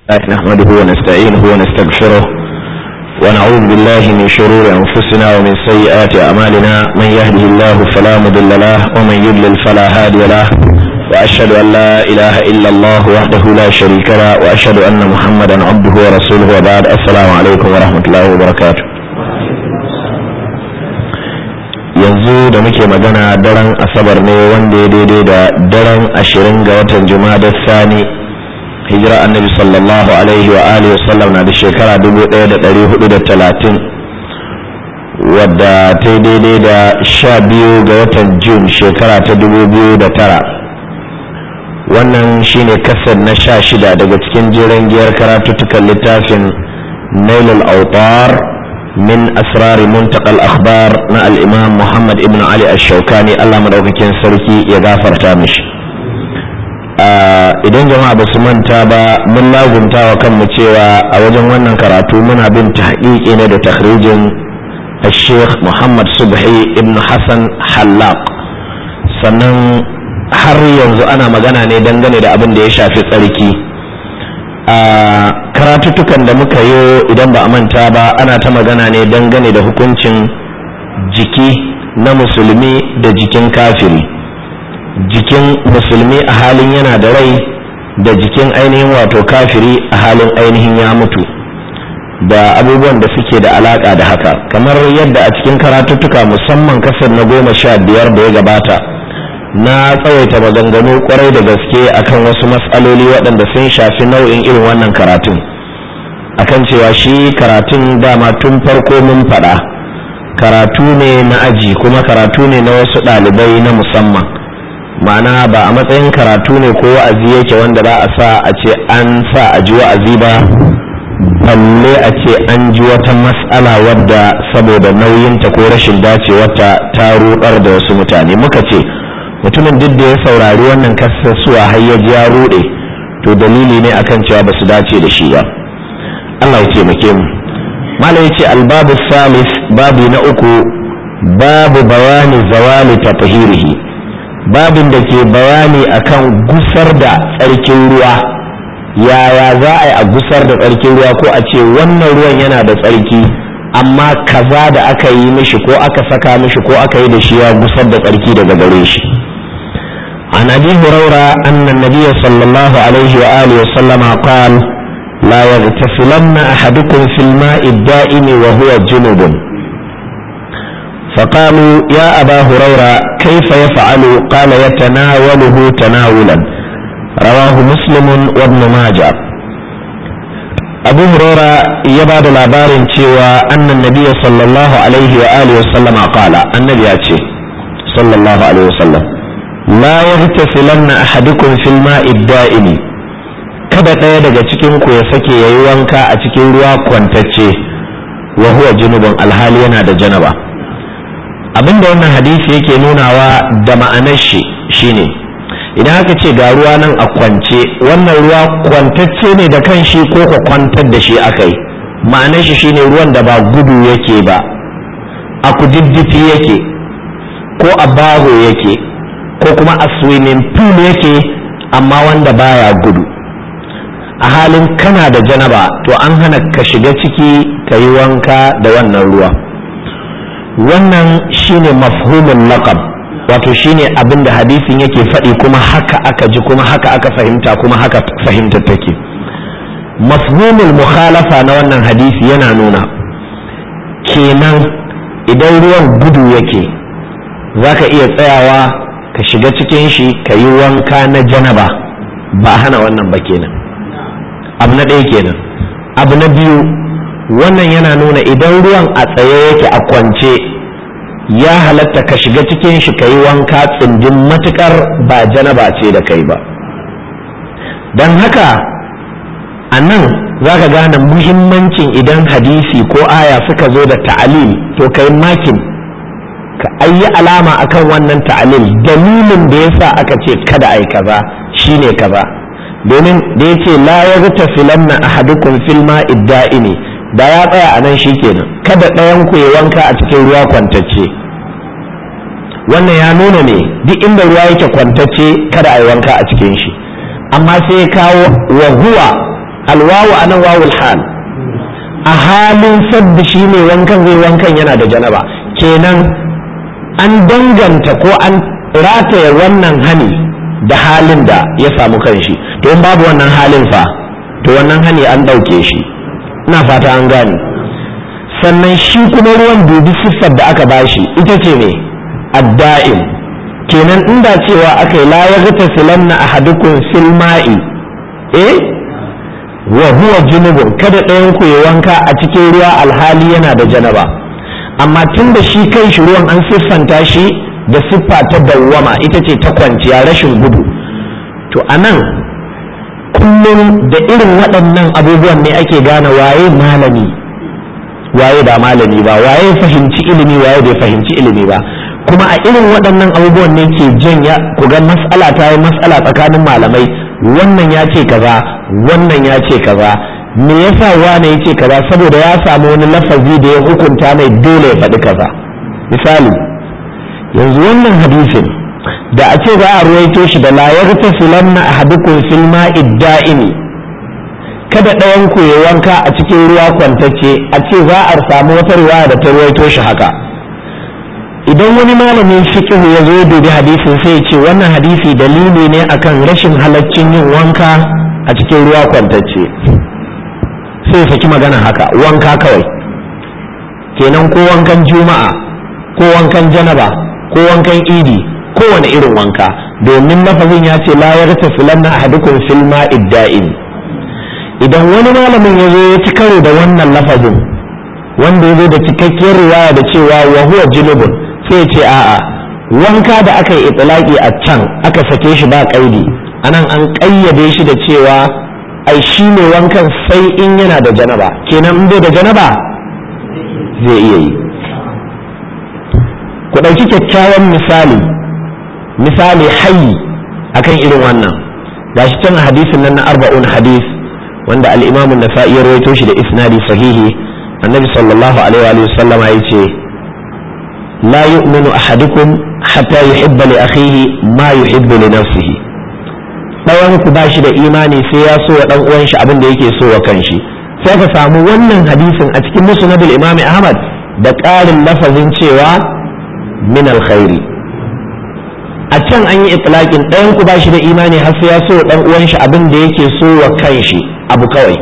نحمده ونستعينه ونستغفره ونعوذ بالله من شرور أنفسنا ومن سيئات أعمالنا من يهده الله فلا مضل له ومن يضلل فلا هادي له وأشهد أن لا إله إلا الله وحده لا شريك له وأشهد أن محمدا عبده ورسوله وبعد السلام عليكم ورحمة الله وبركاته yanzu da muke magana daren asabar ne wanda ya daidai da daren ashirin ga watan juma'a sani hijira annabi sallallahu alaihi wa alihi wa sallam na da shekara 1430 wadda ta yi daidai da sha biyu ga watan jun shekara ta 2009 wannan shine kasar na sha shida daga cikin jiran giyar karatuttukan littafin nailul autar min asrari muntakal akhbar na al'imam muhammad ibn ali ash-shaukani allah madaukakin sarki ya gafarta mishi idan jama'a ba su manta ba mun lagunta wa kanmu cewa a wajen wannan karatu muna bin tahqiqi ne da takhrijin Sheikh Muhammad Subhi ibn Hassan Hallaq sannan har yanzu ana magana ne dangane da abin da ya shafi tsarki a karatuttukan da muka yi idan ba a manta ba ana ta magana ne dangane da hukuncin jiki na musulmi da jikin kafiri jikin musulmi a halin yana da rai da jikin ainihin wato kafiri a halin ainihin ya mutu da abubuwan da suke da alaka da haka kamar yadda a cikin karatuttuka musamman kasar na goma sha biyar da ya gabata na tsawaita maganganu kwarai da gaske akan wasu matsaloli waɗanda sun shafi nau'in irin wannan karatun akan cewa shi karatun dama tun farko mun faɗa karatu ne na aji kuma karatu ne na wasu ɗalibai na musamman ma'ana ba a matsayin karatu ne ko wa'azi yake wanda za a sa a ce an sa a ji wa'azi ba balle a ce an ji wata mas'ala wadda saboda nauyinta ko rashin dacewarta ta rudar da wasu mutane muka ce mutumin duk da ya saurari wannan kasasuwa har ya ji ya rude to dalili ne akan cewa ba su dace da shi ba Allah ya taimake mu malam yace albabu salis babu na uku babu bayani zawali tatahirihi babin da ke bayani akan gusar da tsarkin ruwa yaya za a yi a gusar da tsarkin ruwa ko a ce wannan ruwan yana da tsarki amma kaza da aka yi mishi ko aka saka mishi ko aka yi da shi ya gusar da tsarki daga gare shi عن ابي هريره ان النبي صلى الله عليه واله وسلم قال لا يغتسلن احدكم في الماء الدائم وهو جنب فقالوا يا أبا هريرة كيف يفعل قال يتناوله تناولا رواه مسلم وابن ماجه أبو هريرة يبعد العبار cewa أن النبي صلى الله عليه وآله وسلم قال النبي أتي صلى الله عليه وسلم لا يغتسلن أحدكم في الماء الدائم kada ɗaya daga cikin ku ya sake yayi wanka a cikin ruwa kwantacce wa huwa junubun alhali yana da janaba abinda wannan hadisi yake nunawa da ma'anar shi shine idan aka ce ga ruwa nan a kwance wannan ruwa kwantacce ne da kan shi ko ka kwantar da shi aka yi ma'anar shi shine ruwan da ba gudu yake ba a kududdufi yake ko a baho yake ko kuma a swimming pool yake amma wanda baya gudu a halin kana da janaba to an hana ka shiga ciki ka yi wanka da wannan ruwa wannan shine mafhumul laqab wato shine abin da hadisin yake faɗi kuma haka aka ji kuma haka aka fahimta kuma haka fahimta take mafhumul mukhalafa na wannan hadisi yana nuna kenan idan ruwan gudu yake zaka iya tsayawa ka shiga cikin shi ka yi wanka na janaba ba hana wannan ba kenan abu na ɗaya kenan abu na biyu wannan yana nuna idan ruwan a tsaye yake a kwance ya halatta ka shiga cikin shi ka yi wanka tsindin matukar ba janaba ce da kai ba don haka a nan za ka gane muhimmancin idan hadisi ko aya suka zo da ta'alil to kai makin ka ayi alama akan wannan ta'alil dalilin da yasa aka ce kada ai kaza shine kaza domin da yace la yaghtafilanna ahadukum fil ma'i da'imi da ya tsaya a nan kenan kada ɗayan ku ya wanka a cikin ruwa kwantacce wannan ya nuna ne duk inda ruwa yake kwantacce kada a yi wanka a cikin shi amma sai ya kawo wa huwa alwawu anan wawul hal a halin sadda shi ne wankan zai wankan yana da janaba kenan an danganta ko an rataya wannan hani da halin da ya samu kanshi to in babu wannan halin fa to wannan hani an ɗauke shi ina fata an gane sannan shi kuma ruwan dubi siffar da aka bashi ita ce ne adda'im kenan inda cewa aka yi la ya gata silanna ahadukum fil ma'i eh wa huwa junubun kada ɗayan ku ya wanka a cikin ruwa alhali yana da janaba amma tun da shi kai shi ruwan an siffanta shi da siffa ta dawwama ita ce ta kwanciya rashin gudu to anan kullum da irin waɗannan abubuwan ne ake gane waye malami waye ba malami ba waye fahimci ilimi waye bai fahimci ilimi ba kuma a irin waɗannan abubuwan ne ke janya ku ga mas'ala ta yi mas'ala tsakanin malamai wannan ya ce kaza wannan ya ce kaza me yasa wane ya ce kaza saboda ya samu wani lafazi da ya hukunta mai dole ya faɗi kaza misali yanzu wannan hadisin da a ce za a ruwaito shi da la yartasilanna ahadukum fil ma'i da'imi kada ɗayan ku ya wanka a cikin ruwa kwantacce a ce za a samu wata riwaya da ta ruwaito shi haka idan wani malamin fiqh ya zo dubi hadisin sai ya ce wannan hadisi dalili ne akan rashin halaccin yin wanka a cikin ruwa kwantacce sai ya saki magana haka wanka kawai kenan ko wankan juma'a ko wankan janaba ko wankan idi kowane irin wanka domin lafazin ya ce la yarta filanna ahadukum fil ma'id da'im idan wani malamin ya zo ya ci karo da wannan lafazin wanda ya zo da cikakkiyar riwaya da cewa wa huwa junubun sai ya ce a'a wanka da aka yi itlaqi a can aka sake shi ba kaidi anan an kayyade shi da cewa ai shi ne wankan sai in yana da janaba kenan in bai da janaba zai iya yi ku ɗauki kyakkyawan misali misali hayi akan irin wannan gashi can hadisin nan na arba'un hadis wanda al-imam an-nasa'i ya rawaito shi da isnadi sahihi annabi sallallahu alaihi wa sallam ya ce la yu'minu ahadukum hatta yuhibba li akhihi ma yuhibbu li nafsihi ɗayan ku ba shi da imani sai ya so wa dan uwan shi abin da yake so wa kanshi sai ka samu wannan hadisin a cikin musnadul imam ahmad da ƙarin lafazin cewa min alkhairi a can an yi itlaqin ɗayan ku ba shi da imani har sai ya so dan uwan shi abin da yake so wa kanshi abu kawai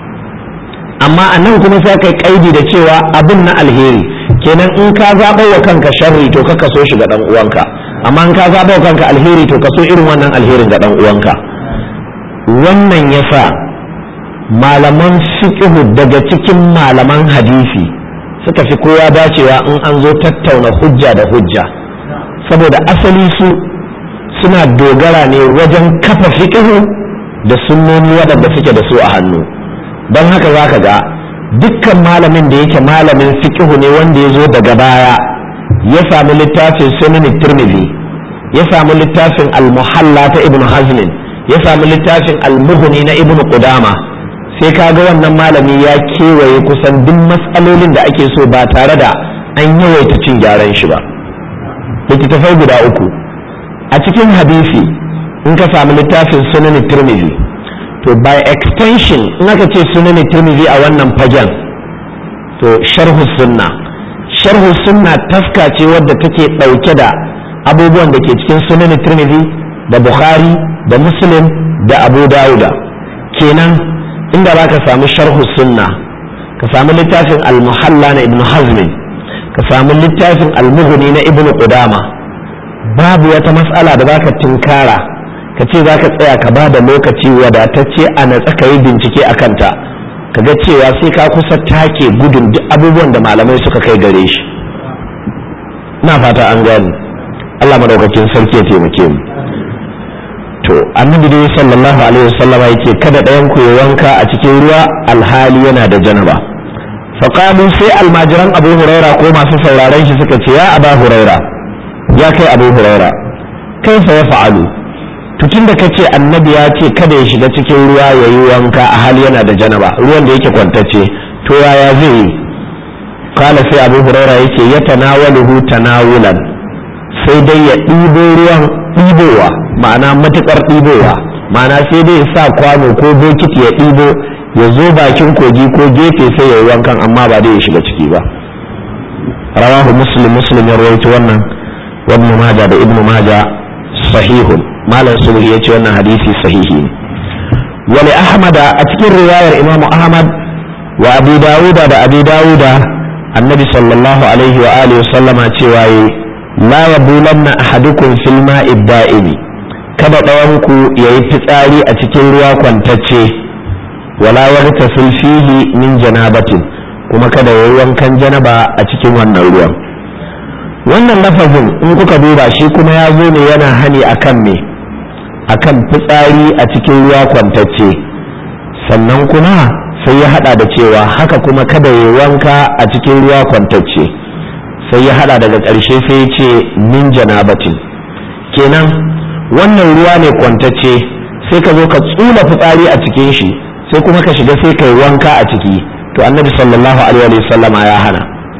amma a nan kuma sai kai kaidi da cewa abin na alheri kenan in ka zaɓa wa kanka sharri to ka so shi ga dan uwanka amma in ka zaɓa wa kanka alheri to ka so irin wannan alherin ga dan uwanka wannan yasa malaman fiqhu daga cikin malaman hadisi suka fi kowa dacewa in an zo tattauna hujja da hujja saboda asali su suna dogara ne wajen kafa fiqhu da sunnoni waɗanda suke da su a hannu don haka za ka ga dukkan malamin da yake malamin fiqhu ne wanda ya zo daga baya ya samu littafin sunan tirmidhi ya samu littafin al-muhalla ta ibn hazmin ya samu littafin al-mughni na ibn qudama sai ka ga wannan malami ya kewaye kusan duk matsalolin da ake so ba tare da an yawaita cin gyaran shi ba littattafai guda uku a cikin hadisi in ka samu littafin sunan tirmidhi to by extension in aka ce sunan tirmidhi a wannan fagen to sharhu sunna sharhu sunna taska ce wadda take ɗauke da abubuwan da ke cikin sunan tirmidhi da bukhari da muslim da abu dauda kenan inda za ka samu sharhu sunna ka samu littafin al-muhalla na ibn hazmin ka samu littafin al-mughni na ibn qudama babu wata mas'ala da zaka tinkara ka ce za ka tsaya ka ba da lokaci wadatacce a natsa ka yi bincike a kanta ka ga cewa sai ka kusa take gudun duk abubuwan da malamai suka kai gare shi na fata an gani Allah madaukakin sarki ya taimake mu to annabi dai sallallahu alaihi wasallam yake kada ɗayan ku ya wanka a cikin ruwa alhali yana da janaba faqalu sai almajiran abu huraira ko masu sauraron shi suka ce ya aba huraira ya kai abu huraira kaifa ya fa'alu tutun da kace annabi ya ce kada ya shiga cikin ruwa ya yi wanka a hali yana da janaba ruwan da yake kwantacce to yaya zai yi kala sai abu huraira yake ya tanawaluhu tanawulan sai dai ya ɗibo ruwan ɗibowa ma'ana matuƙar ɗibowa ma'ana sai dai ya sa kwano ko bokiti ya ɗibo ya zo bakin kogi ko gefe sai ya yi wankan amma ba dai ya shiga ciki ba rawahu muslim muslim ya rawaito wannan ibn maja da ibn maja sahihun malam sulhi ya ce wannan hadisi sahihi ne wali ahmada a cikin riwayar imam ahmad wa abi dawuda da abi dawuda annabi sallallahu alaihi wa alihi sallama cewa yi la yabulanna ahadukum fil ma'i da'imi kada ɗayanku ya yi fitsari a cikin ruwa kwantacce wala yaghtasil fihi min janabatin kuma kada ya yi wankan janaba a cikin wannan ruwan wannan lafazin in kuka duba shi kuma ya zo ne yana hani akan me akan fitsari a cikin ruwa kwantacce sannan kuma sai ya hada da cewa haka kuma kada ya wanka a cikin ruwa kwantacce sai ya hada daga ƙarshe sai ya ce min janabatin kenan wannan ruwa ne kwantacce sai ka zo ka tsula fitsari a cikin shi sai kuma ka shiga sai kai wanka a ciki to annabi sallallahu alaihi wasallama ya hana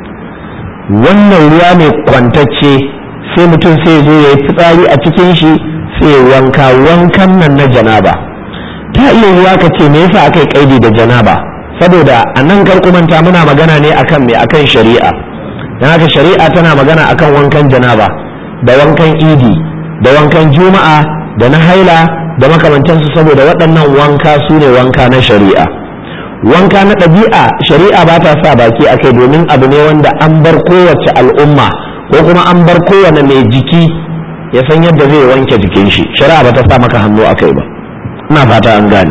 wannan ruwa ne kwantacce sai mutum sai zo ya yi fitsari a cikin shi sai ya wanka wankan nan na janaba ta iya ruwa ka ce me yasa aka yi kaidi da janaba saboda a nan karkumanta muna magana ne akan me akan shari'a don haka shari'a tana magana akan wankan janaba da wankan idi da wankan juma'a da na haila da makamantansu saboda waɗannan wanka su ne wanka na shari'a wanka na ɗabi'a shari'a ba ta sa baki a kai domin abu ne wanda an bar kowace al'umma ko kuma an bar kowane mai jiki ya san yadda zai wanke jikin shi shari'a ba ta sa maka hannu a kai ba ina fata an gane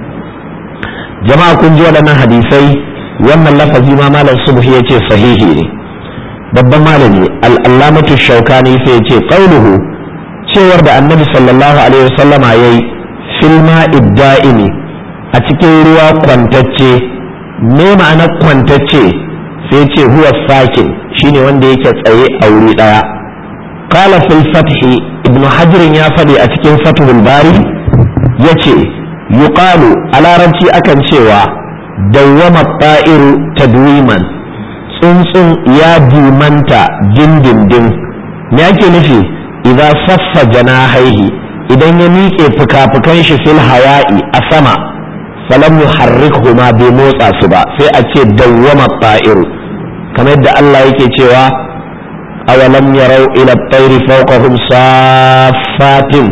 jama'a kun ji waɗannan hadisai wannan lafazi ma malam subhi ya ce sahihi ne babban malami al'allamatu shaukani sai ya ce qauluhu cewar da annabi sallallahu alaihi wasallama yayi filma idda'ini a cikin ruwa kwantacce me ma'anar kwantacce sai ce huwa sakin shine wanda yake tsaye a wuri daya qala fil fathi ibnu hajar ya faɗi a cikin fathul bari yace yuqalu a larabci akan cewa dawwama ta'iru tadwiman tsuntsun ya dimanta dindindin me ake nufi idan saffa janahaihi idan ya miƙe fuka-fukan shi fil hawa'i a sama falam yuharrikhuma bai motsa su ba sai a ce dawwama ta'iru kamar yadda Allah yake cewa awalam yarau ila at-tayri fawqahum saffatin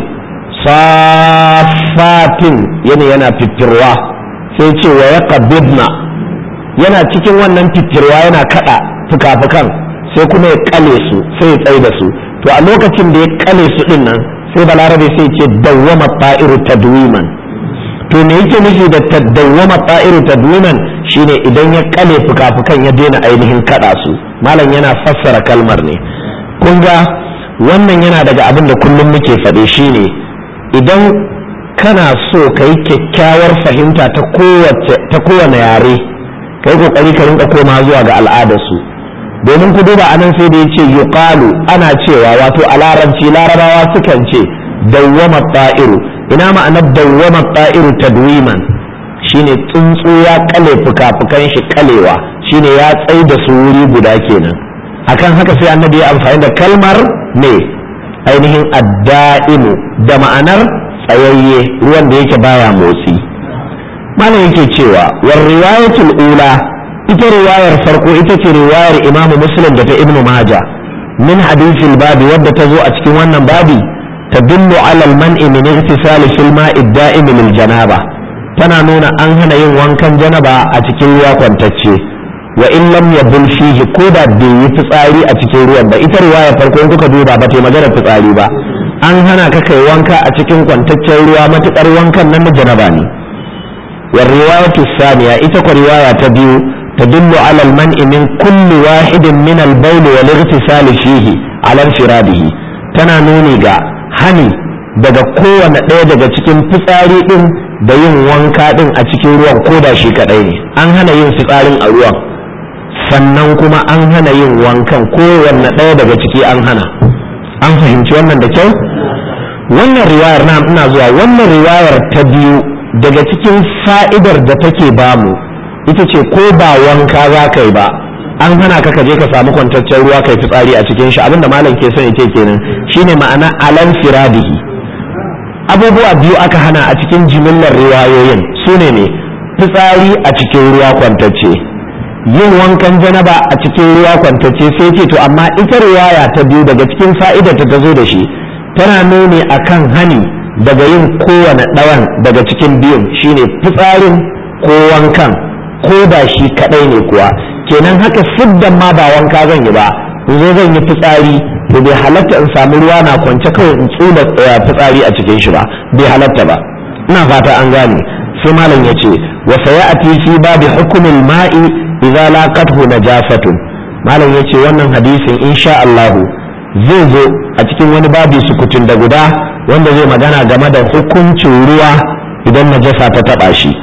saffatin yana yana fitirwa sai ce wa yaqbidna yana cikin wannan fitirwa yana kada fuka-fukan sai kuma ya kale su sai ya tsaye da su to a lokacin da ya kale su din nan sai balarabe sai ce dawwama ta'iru tadwiman to me yake nufi da tadawwama ta'iru tadwiman shine idan ya kale fuka-fukan ya daina ainihin kada su malam yana fassara kalmar ne kun ga wannan yana daga abin da kullum muke faɗe shine idan kana so ka yi kyakkyawar fahimta ta kowane yare ka yi kokari ka rinka koma zuwa ga al'adarsu domin ku duba anan sai da ya ce yuqalu ana cewa wato a larabci larabawa sukan ce dawwama ta'iru ina ma'anar dawwama ta'iru tadwiman shine tsuntsu ya kale fuka-fukan shi kalewa shine ya tsai da su wuri guda kenan akan haka sai annabi ya amfani da kalmar ne ainihin adda'imu da ma'anar tsayayye ruwan da yake baya motsi malam yake cewa war riwayatul ula ita riwayar farko ita ce riwayar imamu muslim da ta ibnu maja min hadithil babi wadda ta zo a cikin wannan babi tadullu ala al-man'i min ihtisali fil ma'i da'im lil janaba tana nuna an hana yin wankan janaba a cikin ruwa kwantacce wa in lam yabul fihi ko da bai yi fitsari a cikin ruwan ba ita riwayar farko in kuka duba ba ta magana fitsari ba an hana ka kai wanka a cikin kwantaccen ruwa matukar wankan nan na janaba ne wa riwayatu thaniya ita ko riwaya ta biyu تدل على المنع من كل واحد من البول والاغتسال فيه على انفراده tana nuni ga hani daga kowane ɗaya daga cikin fitsari ɗin da yin wanka ɗin a cikin ruwan ko da shi kaɗai ne an hana yin fitsarin a ruwan sannan kuma an hana yin wankan kowanne ɗaya daga ciki an hana an fahimci wannan da kyau wannan riwayar na ina zuwa wannan riwayar ta biyu daga cikin fa'idar da take bamu ita ce ko ba wanka za ka yi ba an hana ka ka je ka samu kwantaccen ruwa kai fitsari a cikin shi abinda malam ke son yake kenan shine ma'ana alan firadihi abubuwa biyu aka hana a cikin jimillar riwayoyin su ne ne fitsari a cikin ruwa kwantacce yin wankan janaba a cikin ruwa kwantacce sai ce to amma ita riwaya ta biyu daga cikin fa'idar ta zo da shi tana nuni akan hani daga yin kowane ɗawan daga cikin biyun shine fitsarin ko wankan ko da shi kaɗai ne kuwa kenan haka siddan ma ba wanka zan yi ba in zo zan yi fitsari to bai halatta in samu ruwa na kwance kawai in tsula fitsari a cikin shi ba bai halatta ba ina fata an gane sai malam ya ce wa sayati fi babi hukumin ma'i idza laqathu najasatun malam ya ce wannan hadisin insha Allah zai zo a cikin wani babi sukutun da guda wanda zai magana game da hukuncin ruwa idan najasa ta taba shi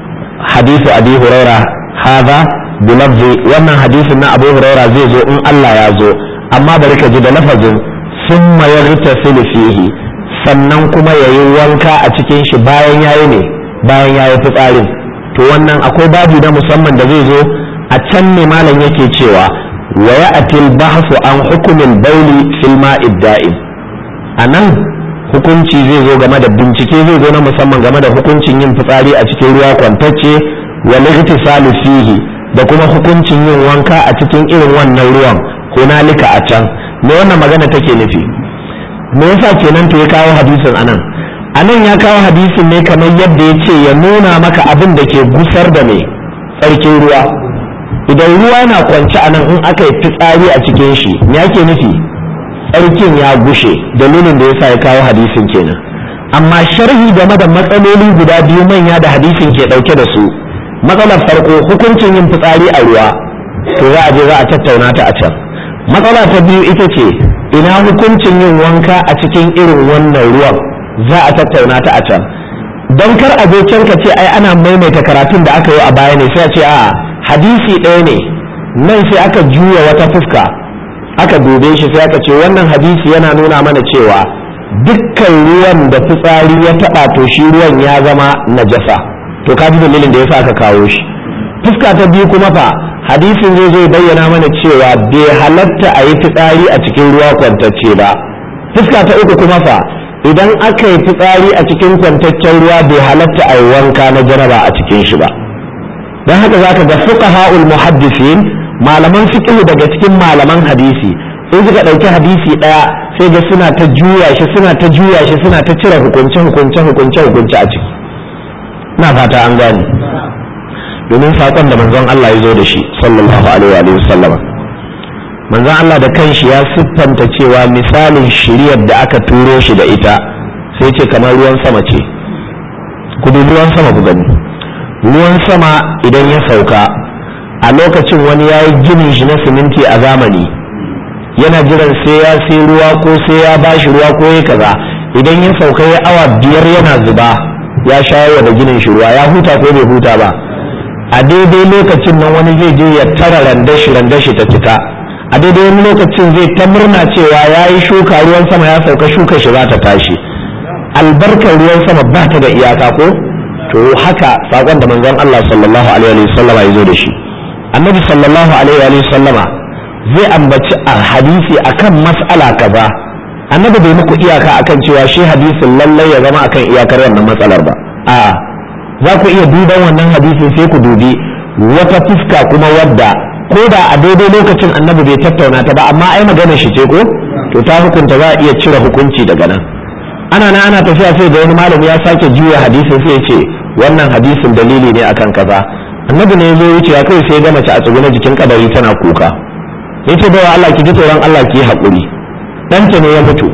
hadisi abi huraira hadha bilafzi wannan hadisin na abu huraira zai zo in Allah ya zo amma bari ka ji da lafazin summa yartasilu fihi sannan kuma yayi wanka a cikin shi bayan yayi ne bayan yayi fitsarin to wannan akwai babu na musamman da zai zo a can ne malam yake cewa wa ya'til bahsu an hukumin bauli fil ma'id da'im anan hukunci zai zo game da bincike zai zo na musamman game da hukuncin yin fitsari a cikin ruwa kwantacce wa ligtisalu fihi da kuma hukuncin yin wanka a cikin irin wannan ruwan hunalika a can me wannan magana take nufi me yasa kenan to ya kawo hadisin anan anan ya kawo hadisin ne kamar yadda ya ce ya nuna maka abin da ke gusar da mai tsarkin ruwa idan ruwa na kwance anan in aka yi fitsari a cikin shi me ake nufi tsarkin ya gushe dalilin da yasa ya kawo hadisin kenan amma sharhi game da matsaloli guda biyu manya da hadisin ke dauke da su matsalar farko hukuncin yin fitsari a ruwa to za a je za a tattauna ta a can matsala ta biyu ita ce ina hukuncin yin wanka a cikin irin wannan ruwan za a tattauna ta a can don kar a zo can ka ce ai ana maimaita karatun da aka yi a baya ne sai a ce a hadisi ɗaya ne nan sai aka juya wata fuska aka dube shi sai aka ce wannan hadisi yana nuna mana cewa dukkan ruwan da fitsari ya taɓa to shi ruwan ya zama najasa to ka ji dalilin da yasa aka kawo shi fuska ta biyu kuma fa hadisin zai zai bayyana mana cewa bai halatta a yi fitsari a cikin ruwa kwantacce ba fuska ta uku kuma fa idan aka yi fitsari a cikin kwantaccen ruwa bai halatta a yi wanka na jaraba a cikin shi ba don haka zaka ga fuqaha'ul muhaddisin malaman fiqh daga cikin malaman hadisi in suka ɗauki hadisi ɗaya sai ga suna ta juya shi suna ta juya shi suna ta cire hukunce hukunce hukunce hukunce a ciki na fata an gane domin saƙon da manzon Allah ya zo da shi sallallahu alaihi wa sallam manzon Allah da kanshi ya siffanta cewa misalin shiriyar da aka turo shi da ita sai ce kamar ruwan sama ce ku dubi ruwan sama ku gani ruwan sama idan ya sauka a lokacin wani ya yi ginin shi na siminti a zamani yana jiran sai ya sai ruwa ko sai ya bashi ruwa ko ya kaza idan ya sauka ya awa biyar yana zuba ya shayar da ginin shi ruwa ya huta ko bai huta ba a daidai lokacin nan wani zai je ya tara randashi randashi ta cika a daidai wani lokacin zai ta murna cewa ya yi shuka ruwan sama ya sauka shuka shi za ta tashi albarkar ruwan sama ba ta da iyaka ko to haka sakon da manzon Allah sallallahu alaihi wa sallama ya zo da shi annabi sallallahu alaihi wa sallama zai ambaci a hadisi akan mas'ala kaza annabi bai muku iyaka akan cewa shi hadisin lallai ya zama akan iyakar wannan matsalar ba a'a za ku iya duban wannan hadisin sai ku dubi wata fuska kuma wadda ko da a daidai lokacin annabi bai tattauna ta ba amma ai magana shi ce ko to ta hukunta za a iya cire hukunci daga nan ana na ana tafiya sai da wani malami ya sake juya hadisin sai ya ce wannan hadisin dalili ne akan kaza annabi ne ya zo wucewa kai sai ga mace a tsugune jikin kadari tana kuka yace bawa Allah ki ji tsoron Allah ki yi haƙuri ɗanta ne ya mutu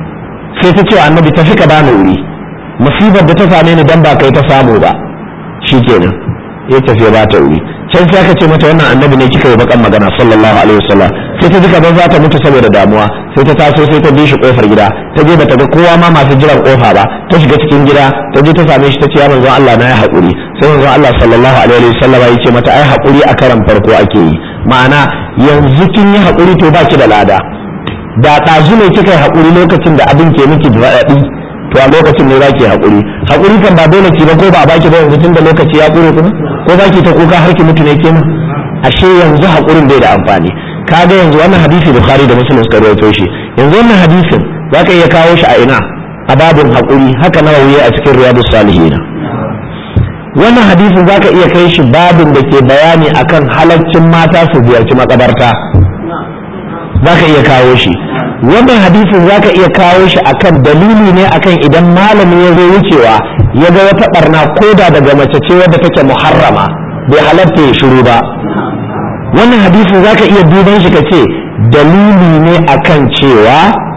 sai ta ce annabi tafi ka bani wuri musibar da ta same ni dan ba kai ta samu ba shikenan ya tafi ba ta wuri can sai aka ce mata wannan annabi ne kika yi bakan magana sallallahu alaihi wasallam sai ta ji kamar za ta mutu saboda damuwa sai ta taso sai ta bi shi kofar gida ta je bata ga kowa ma masu jiran kofa ba ta shiga cikin gida ta je ta same shi ta ce ya manzon Allah na ya haƙuri sai manzon Allah sallallahu alaihi wasallam ya ce mata ai haƙuri a karan farko ake yi ma'ana yanzu kin yi haƙuri to baki da lada da ɗazu ne kika yi haƙuri lokacin da abin ke miki raɗaɗi to a lokacin ne zaki haƙuri haƙuri kan ba dole ki ba ko ba a baki ba yanzu tunda lokaci ya ƙure kuma ko baki ta kuka har ki mutu ne kenan ashe yanzu haƙurin bai da amfani kaga yanzu wannan hadisi bukhari da muslim suka rawaito shi yanzu wannan hadisin zaka iya kawo shi a ina a babin haƙuri haka nawawi a cikin riyadus salihin wannan hadisin zaka iya kai shi babin da ke bayani akan halaccin mata su ziyarci makabarta zaka iya kawo shi wannan hadisin zaka iya kawo shi akan dalili ne akan idan malami ya zo wucewa ya ga wata barna koda daga mace ce wadda take muharrama bai halatta ya shiru ba wannan hadisin zaka iya duban shi ka ce dalili ne akan cewa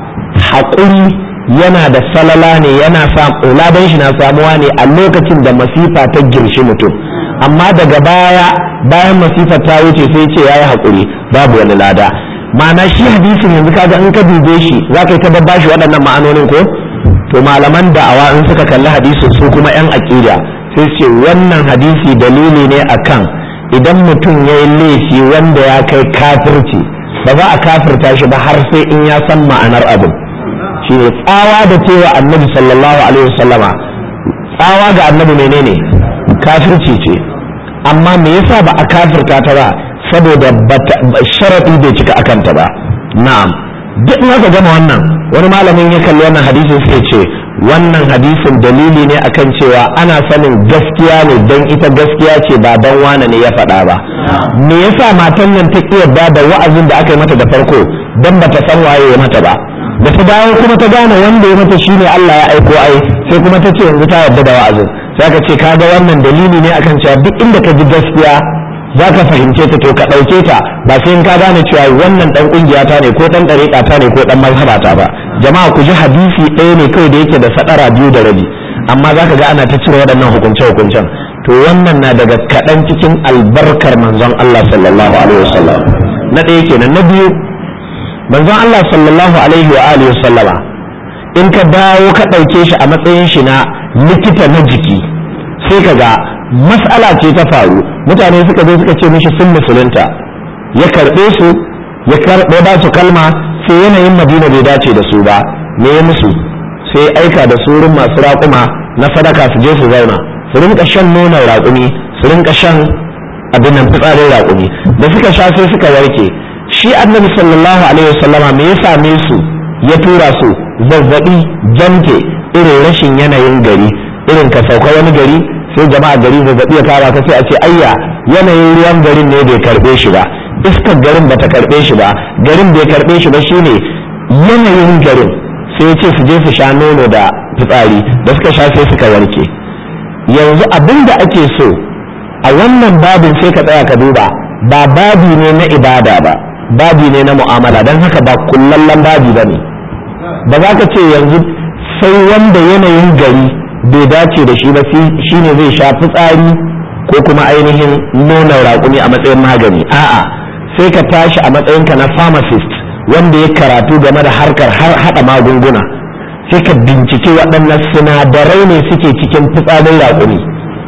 haƙuri yana da salala ne yana ladan shi na samuwa ne a lokacin da masifa ta girshi mutum amma daga baya bayan masifa ta wuce sai ce yayi haƙuri babu wani lada ma'ana shi hadisin yanzu kaga in ka dube shi za ka yi ta babba shi waɗannan ma'anonin ko to malaman da'awa in suka kalli hadisin su kuma yan aƙida sai ce wannan hadisi dalili ne akan idan mutum ya yi laifi wanda ya kai kafirci ba za a kafirta shi ba har sai in ya san ma'anar abin shi ne tsawa da cewa annabi sallallahu alaihi wasallama tsawa ga annabi menene kafirci ce amma me yasa ba a kafirta ta ba saboda sharaɗi bai cika akanta ba na'am duk in aka gama wannan wani malamin ya kalli wannan hadisin sai ce wannan hadisin dalili ne akan cewa ana sanin gaskiya ne don ita gaskiya ce ba don wane ne ya faɗa ba me yasa matan nan ta ƙi yarda da wa'azin da aka yi mata da farko don bata san waye ya mata ba da ta dawo kuma ta gane wanda ya mata shine Allah ya aiko ai sai kuma ta ce yanzu ta yarda da wa'azin sai ka ce kaga wannan dalili ne akan cewa duk inda ka ji gaskiya za ka fahimce ta to ka ɗauke ta ba sai in ka gane cewa wannan ɗan ƙungiya ta ne ko ɗan ɗariƙa ta ne ko ɗan mazhaba ta ba jama'a ku ji hadisi ɗaya ne kawai da yake da sadara biyu da rabi amma za ka ga ana ta cire waɗannan hukunce-hukuncen to wannan na daga kaɗan cikin albarkar manzon Allah sallallahu alaihi wasallam na ɗaya kenan na biyu manzon Allah sallallahu alaihi wa alihi wasallama in ka dawo ka ɗauke shi a matsayin shi na likita na jiki sai ka ga mas'ala ce ta faru mutane suka zo suka ce mishi sun musulunta ya karɓe su ya karɓe ba su kalma sai yanayin madina bai dace da su ba me ya musu sai aika da su wurin masu raƙuma na sadaka su je su zauna su rinka shan nonon raƙumi su rinka shan abin nan fitsarin raƙumi da suka sha sai suka warke shi annabi sallallahu alaihi wasallama me ya same su ya tura su zazzabi jante irin rashin yanayin gari irin ka sauka wani gari sai jama'a gari zazzabi ya fara ka sai a ce ayya yanayin ruwan garin ne bai karbe shi ba iskar garin bata karbe shi ba garin bai karbe shi ba shine yanayin garin sai ce su je su sha nono da fitsari da suka sha sai suka warke yanzu abin da ake so a wannan babin sai ka tsaya ka duba ba babi ne na ibada ba babi ne na mu'amala don haka ba kullallen babi ba ne ba za ka ce yanzu sai wanda yanayin gari bai dace da shi ba shi ne zai sha fitsari ko kuma ainihin nonon raƙumi a matsayin magani a'a sai ka tashi a matsayinka na pharmacist wanda ya karatu game da harkar haɗa magunguna sai ka bincike waɗannan sinadarai ne suke cikin fitsarin raƙumi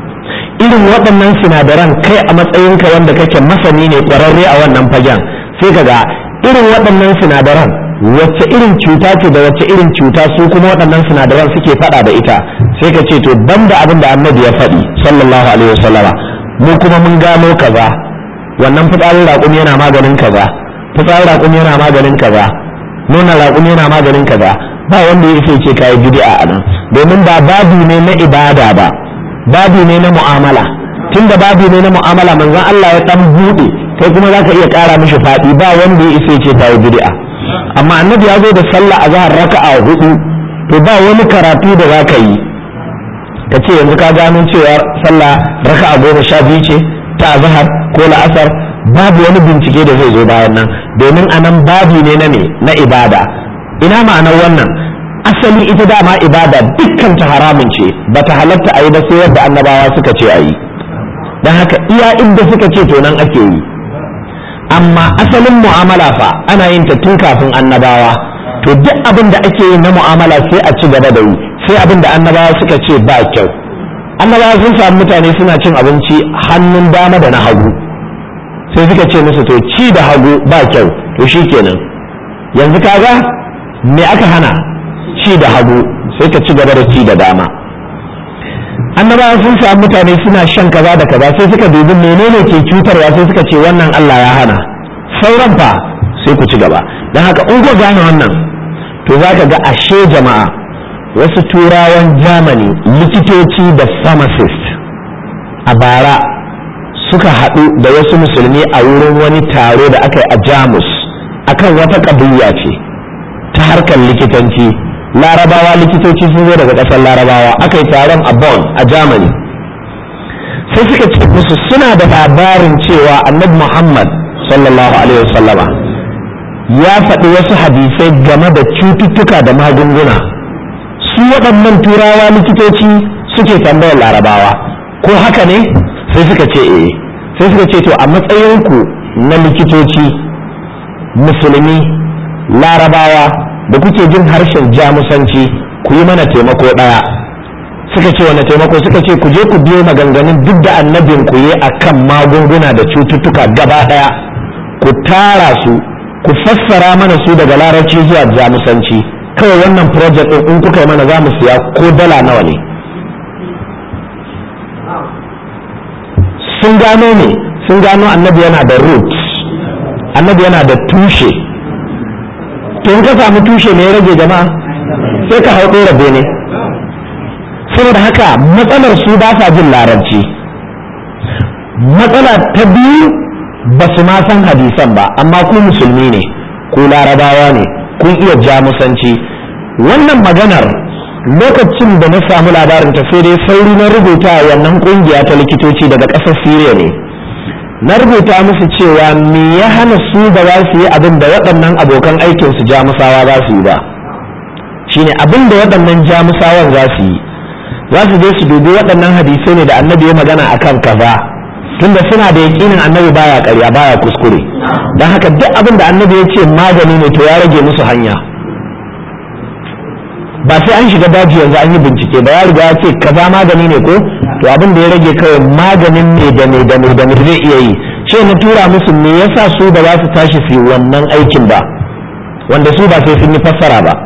irin waɗannan sinadaran kai a matsayinka wanda kake masani ne ƙwararre a wannan fagen sai ka ga irin waɗannan sinadaran wacce irin cuta ce da wacce irin cuta su kuma waɗannan sinadaran suke faɗa da ita sai ka ce to banda abin da annabi ya faɗi sallallahu alaihi wasallama mu kuma mun gano kaza wannan fitsarin raƙumi yana maganin kaza fitsarin raƙumi yana maganin kaza nuna raƙumi yana maganin kaza ba wanda ya ce kai bid'a a nan domin ba babu ne na ibada ba babu ne na mu'amala tunda babu ne na mu'amala manzon Allah ya dan bude kai kuma zaka iya ƙara mishi faɗi ba wanda ya isa ce kai bid'a amma annabi ya zo da sallah azhar raka'a hudu to ba wani karatu da zaka yi ka ce yanzu ka gano cewa sallah raka'a goma sha biyu ce ta azhar ko la'asar babu wani bincike da zai zo bayan nan domin anan babu ne na ne na ibada ina ma'anar wannan asali ita dama ibada dukkan ta haramun ce ba ta halatta a yi ba sai yadda annabawa suka ce a yi don haka iya inda suka ce to nan ake yi amma asalin mu'amala fa ana yin ta tun kafin annabawa to duk abin da ake yi na mu'amala sai a ci gaba da yi sai abin da annabawa suka ce ba kyau annabawa sun samu mutane suna cin abinci hannun dama da na hagu sai suka ce musu to ci da hagu ba kyau to shikenan yanzu kaga me aka hana ci da hagu sai ka ci gaba da ci da dama annabawa sun samu mutane suna shan kaza da kaza sai suka dubi menene ke cutarwa sai suka ce wannan Allah ya hana sauran fa sai ku ci gaba don haka in ku gane wannan to za ka ga ashe jama'a wasu turawan germany likitoci da pharmacist a bara suka haɗu da wasu musulmi a wurin wani taro da aka yi a jamus akan wata ƙabiya ce ta harkar likitanci larabawa likitoci sun zo daga ƙasar larabawa aka yi taron a bonn a germany sai suka ce musu suna da labarin cewa annabi muhammad sallallahu alaihi wasallama ya faɗi wasu hadisai game da cututtuka da magunguna su waɗannan turawa likitoci suke tambayar larabawa ko haka ne sai suka ce eh sai suka ce to a matsayinku na likitoci musulmi larabawa da kuke jin harshen jamusanci ku yi mana taimako ɗaya suka ce wani taimako suka ce ku je ku biyo maganganun duk da annabin ku yi akan magunguna da cututtuka gaba ɗaya ku tara su ku fassara mana su daga larabci zuwa jamusanci kawai wannan project ɗin in kuka yi mana za mu siya ko dala nawa ne sun gano ne sun gano annabi yana da roots annabi yana da tushe to in ka samu tushe ne ya rage jama'a sai ka hau ɗora bene saboda haka matsalar su ba sa jin larabci matsala ta biyu ba su ma san hadisan ba amma ku musulmi ne ku larabawa ne kun iya jamusanci wannan maganar lokacin da na samu labarin ta sai dai sauri na rubuta wannan kungiya ta likitoci daga ƙasar siriya ne na rubuta musu cewa me ya hana su ba za su yi abin da waɗannan abokan aikin su jamusawa za su yi ba shine abin da waɗannan jamusawan za su yi za su je su dubi waɗannan hadisai ne da annabi ya magana akan kaza tunda suna da yaƙinin annabi baya ƙarya baya kuskure don haka duk abin da annabi ya ce magani ne to ya rage musu hanya ba sai an shiga daji yanzu an yi bincike ba ya riga ya ce kaza magani ne ko to abin da ya rage kawai maganin ne da ne da ne da ne zai iya yi ce na tura musu me yasa su ba za su tashi su yi wannan aikin ba wanda su ba sai sun yi fassara ba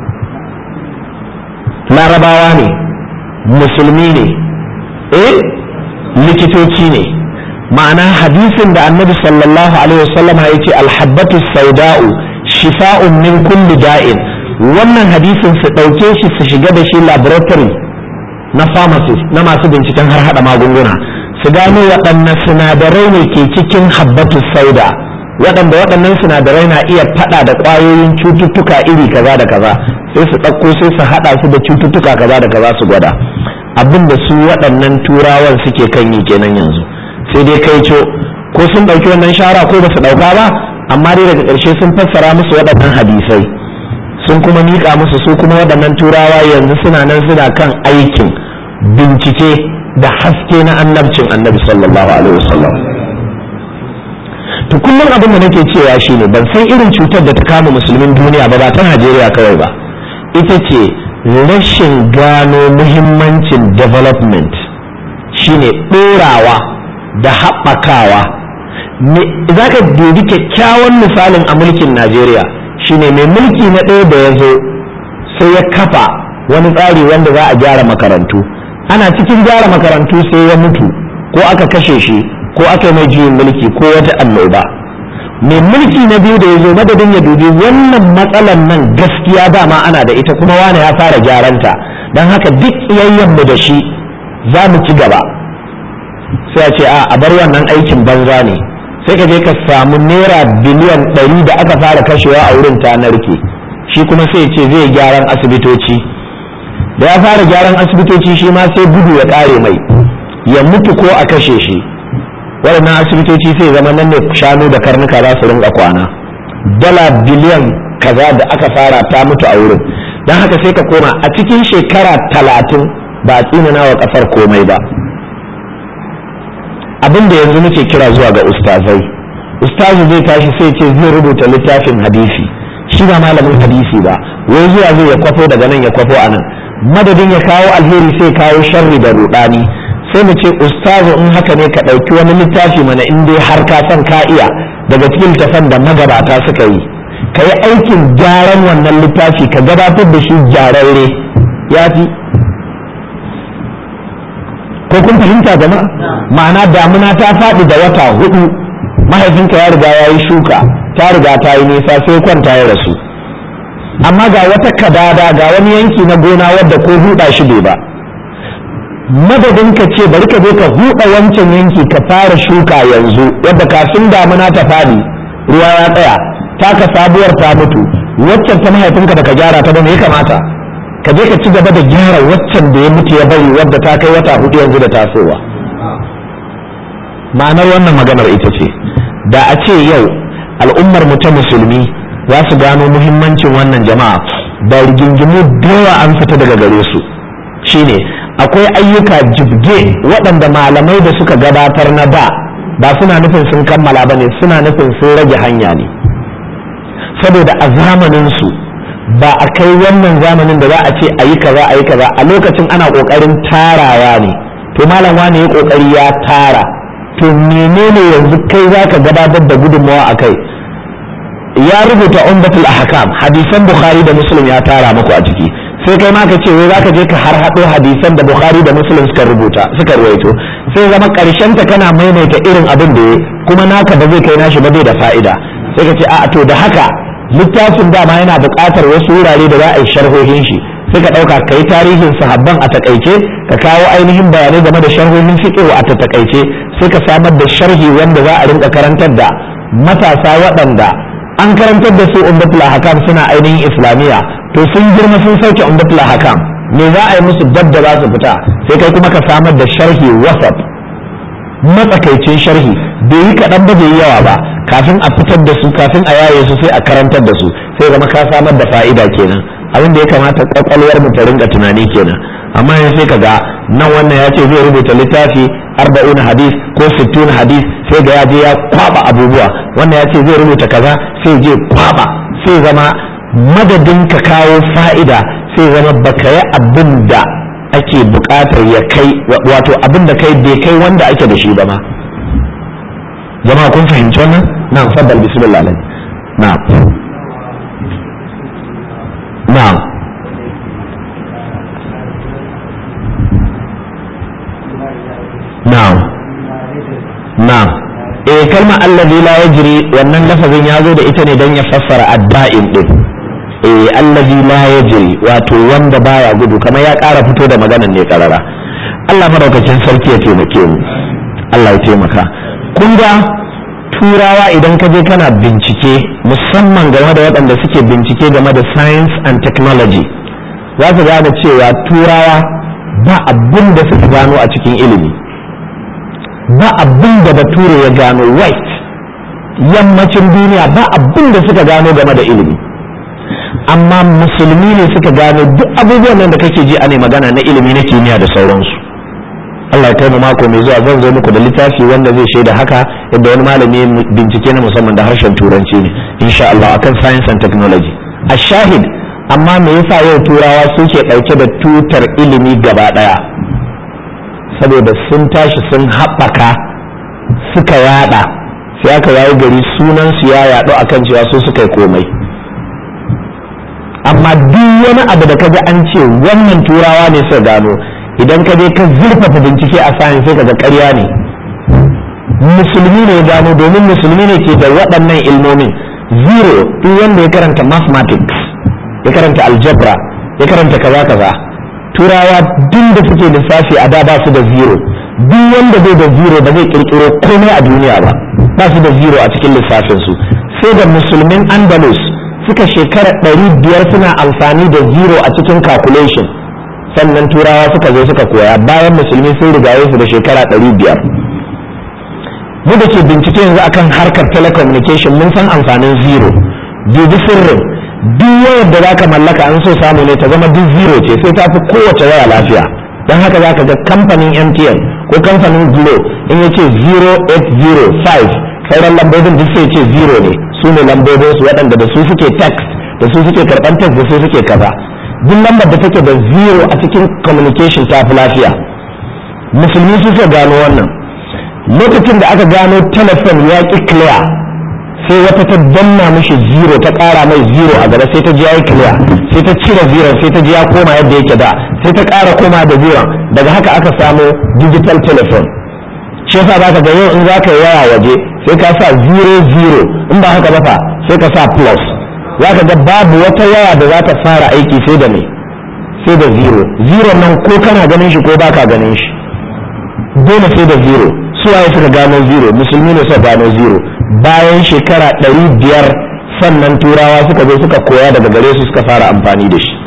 larabawa ne musulmi ne eh likitoci ne ma'ana hadisin da annabi sallallahu alaihi wasallam ya ce alhabbatu sauda'u shifa'un min kulli da'in wannan hadisin su ɗauke shi su shiga da shi laboratory na pharmacist na masu binciken har hada magunguna su gano waɗannan sinadarai ne ke cikin habbatu sauda waɗanda waɗannan sinadarai na iya faɗa da ƙwayoyin cututtuka iri kaza da kaza sai su ɗauko sai su haɗa su da cututtuka kaza da kaza su gwada abin da su waɗannan turawan suke kan yi kenan yanzu sai dai kai co ko sun ɗauki wannan shara ko ba su ɗauka ba amma dai daga ƙarshe sun fassara musu waɗannan hadisai sun kuma miƙa musu su kuma waɗannan turawa yanzu suna nan suna kan aikin bincike da haske na annabcin annabi sallallahu alaihi wasallam to kullum abin da nake cewa shine ban san irin cutar da ta kama musulmin duniya ba ba ta Najeriya kawai ba ita ce rashin gano muhimmancin development shine ɗorawa da haɓakawa za ka dubi kyakkyawan misalin a mulkin najeriya shine mai mulki na ɗaya da ya zo sai ya kafa wani tsari wanda za a gyara makarantu ana cikin gyara makarantu sai ya mutu ko aka kashe shi ko aka yi mai juyin mulki ko wata annoba mai mulki na biyu da ya zo madadin ya dubi wannan matsalan nan gaskiya dama ana da ita kuma wane ya fara gyaranta don haka duk mu da shi za mu ci gaba sai a ce a a bar wannan aikin banza ne sai ka je ka samu naira biliyan ɗari da aka fara kashewa a wurin ta narke shi kuma sai ce zai gyaran asibitoci da ya fara gyaran asibitoci shi ma sai gudu ya ƙare mai ya mutu ko a kashe shi waɗannan asibitoci sai zama nan ne shanu da karnuka za su rinka kwana dala biliyan kaza da aka fara ta mutu a wurin don haka sai ka koma a cikin shekara talatin ba a tsinana wa ƙasar komai ba abin da yanzu muke kira zuwa ga ustazai ustazu zai tashi sai ce zai rubuta littafin hadisi shi ba malamin hadisi ba wai zuwa zai ya kwafo daga nan ya kwafo a nan madadin ya kawo alheri sai kawo sharri da rudani sai mu ce ustazu in haka ne ka ɗauki wani littafi mana in dai har ka san ka iya daga cikin littafan da magabata suka yi ka yi aikin gyaran wannan littafi ka gabatar da shi gyararre ya fi ko kun fahimta jama'a ma'ana damuna ta faɗi da wata hudu mahaifinka ya riga ya yi shuka ta riga ta yi nisa sai kwanta ya rasu amma ga wata kadada ga wani yanki na gona wadda ko huda shi bai ba madadin ka ce bari ka je ka huɗa wancan yanki ka fara shuka yanzu wadda kafin damuna ta fadi ruwa ya tsaya taka sabuwar ta mutu waccan ta mahaifinka da ka gyara ta ba me ya kamata ka je ka ci gaba da gyara waccan da ya mutu ya bari wadda ta kai wata hudu yanzu da tasowa ma'anar wannan maganar ita ce da a ce yau al'ummar mu ta musulmi za su gano muhimmancin wannan jama'a da rigingimu dawa an fita daga gare su shine akwai ayyuka jibge waɗanda malamai da suka gabatar na da ba suna nufin sun kammala ba ne suna nufin sun rage hanya ne saboda a zamaninsu ba a kai wannan zamanin da za a ce a yi kaza a yi kaza a lokacin ana ƙoƙarin tarawa ne to malam wane ya ƙoƙari ya tara to menene yanzu kai za ka gabatar da gudunmawa a kai ya rubuta umbatul ahkam hadisan bukhari da muslim ya tara muku a ciki sai kai ma ka ce wai zaka je ka har hado hadisan da bukhari da muslim suka rubuta suka ruwaito sai zama karshen ta kana maimaita irin abin da ya kuma naka ba zai kai nashi ba bai da fa'ida sai ka ce a to da haka littafin dama yana buƙatar wasu wurare da za a yi sharhohin shi sai ka ɗauka ka yi tarihin sahabban a takaice ka kawo ainihin bayanai game da sharhohin fiqh a takaice sai ka samar da sharhi wanda za a rinka karantar da matasa waɗanda an karantar da su umdatul hakam suna ainihin islamiyya to sun girma sun sauke umdatul hakam me za a yi musu dab da za su fita sai kai kuma ka samar da sharhi wasat matsakaicin sharhi bai yi kaɗan ba bai yi yawa ba kafin a fitar da su kafin a yaye su sai a karantar da su sai zama ka samar da fa'ida kenan abin da ya kamata kwakwalwar mu ta rinka tunani kenan amma yanzu sai ka ga nan wannan ya ce zai rubuta littafi arba'un hadis ko sittun hadis sai ga ya je ya kwaba abubuwa wannan ya ce zai rubuta kaza sai je kwaba sai zama madadin ka kawo fa'ida sai zama baka yi abin da ake buƙatar ya kai wato abin da kai bai kai wanda ake da shi ba ma jama'a kun fahimci wannan na'am faddal bismillah na'am na'am na'am na'am eh kalma allazi la yajri wannan lafazin ya zo da ita ne don ya fassara adda'in din eh allazi la yajri wato wanda baya gudu kamar ya ƙara fito da maganan ne karara Allah madaukakin sarki ya taimake mu Allah ya taimaka kun ga turawa idan ka je kana bincike musamman game da waɗanda suke bincike game da science and technology za su gane cewa turawa ba abin da suka gano a cikin ilimi ba abin da bature ya gano white yammacin duniya ba abin da suka gano game da ilimi amma musulmi ne suka gano duk abubuwan nan da kake ji ana magana na ilimi na kimiyya da sauransu Allah ya kai mu mako mai zuwa zan zo muku da littafi wanda zai shaida haka yadda wani malami bincike na musamman da harshen turanci ne insha Allah akan science and technology a shahid amma me yasa yau turawa suke ɗauke da tutar ilimi gaba ɗaya saboda sun tashi sun haɓaka suka yada sai aka yayi gari sunan su ya yaɗu akan cewa su suka yi komai amma duk wani abu da kaji an ce wannan turawa ne suka gano idan ka je ka zurfafa bincike a science sai kaga ƙarya ne musulmi ne ya gano domin musulmi ne ke da waɗannan ilmomin zero duk wanda ya karanta mathematics ya karanta algebra ya karanta kaza kaza turawa duk da suke lissafi a da ba su da zero duk wanda bai da zero ba zai kirkiro komai a duniya ba ba su da zero a cikin lissafin su sai da musulmin andalus suka shekara ɗari biyar suna amfani da zero a cikin calculation sannan turawa suka zo suka koya bayan musulmi sun rigaye su da shekara ɗari biyar mu da ke bincike yanzu akan harkar telecommunication mun san amfanin zero dubi sirrin duk wayar da zaka mallaka an so samu ne ta zama duk zero ce sai ta fi kowace waya lafiya don haka zaka ga kamfanin mtn ko kamfanin glo in ya ce 0805 sauran lambobin duk sai ce zero ne su ne lambobin su waɗanda da su suke text da su suke karɓar text da su suke kaza duk lambar da take da zero a cikin communication ta fi lafiya musulmi su suka gano wannan lokacin da aka gano telefon ya ƙi clear sai wata ta danna mishi zero ta ƙara mai zero a gaba sai ta ji ya yi clear sai ta cire zero sai ta ji ya koma yadda yake da sai ta ƙara koma da zero daga haka aka samu digital telephone shi yasa za ka ga yau in za ka yi waya waje sai ka sa zero zero in ba haka ba fa sai ka sa plus za ka ga babu wata waya da za ta fara aiki sai da me sai da zero zero nan ko kana ganin shi ko baka ganin shi dole sai da zero su waye suka gano zero musulmi ne suka gano zero bayan shekara ɗari biyar sannan turawa suka zo suka koya daga gare su suka fara amfani da shi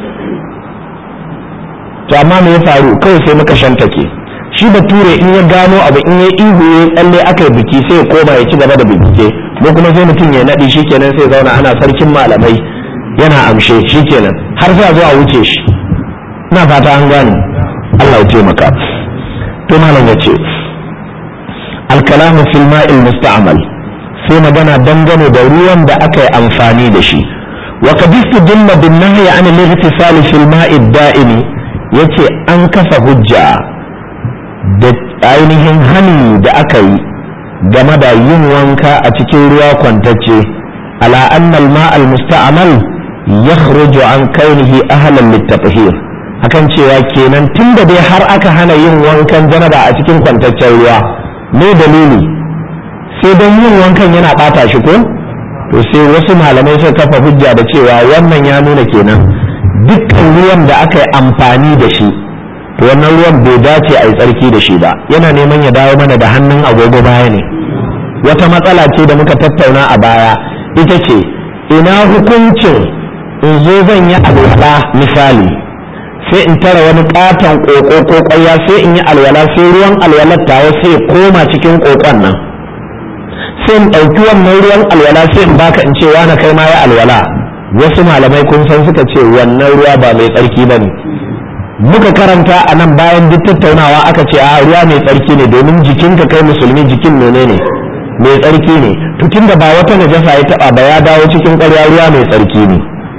to amma me ya faru kawai sai muka shantake shi bature in ya gano abu in ya ihu ya tsalle aka yi biki sai ya koma ya ci gaba da bincike mu kuma sai mutum ya naɗi shikenan sai zauna ana sarkin malamai yana amshe shikenan har sai a zo a wuce shi ina fata an gane Allah ya taimaka to malam ya ce alkalamu fil ma'il musta'mal sai magana dangane da ruwan da aka yi amfani da shi wa qad istadalla bin nahyi an al-ightisal fil ma'i da'imi yace an kafa hujja da ainihin hani da aka yi game da yin wanka a cikin ruwa kwantacce ala anna al-ma' al-musta'mal yakhruju an kaunihi ahlan lit-tathhir akan cewa kenan tunda dai har aka hana yin wankan janaba a cikin kwantaccen ruwa me dalili sai don yin wankan yana bata shi ko to sai wasu malamai suka kafa hujja da cewa wannan ya nuna kenan dukkan ruwan da aka yi amfani da shi to wannan ruwan bai dace a yi tsarki da shi ba yana neman ya dawo mana da hannun agogo baya ne wata matsala ce da muka tattauna a baya ita ce ina hukuncin in zo zan yi alwala misali sai in tara wani katon koko ko kwaya sai in yi alwala sai ruwan alwalar tawa sai koma cikin kokon nan sai in ɗauki wannan ruwan alwala sai in baka in ce wani kai ma ya alwala wasu malamai kun san suka ce wannan ruwa ba mai tsarki ba ne muka karanta a nan bayan duk tattaunawa aka ce a ruwa mai tsarki ne domin jikinka kai musulmi jikin mene ne mai tsarki ne to tunda ba wata najasa ya taba ba ya dawo cikin ƙarya ruwa mai tsarki ne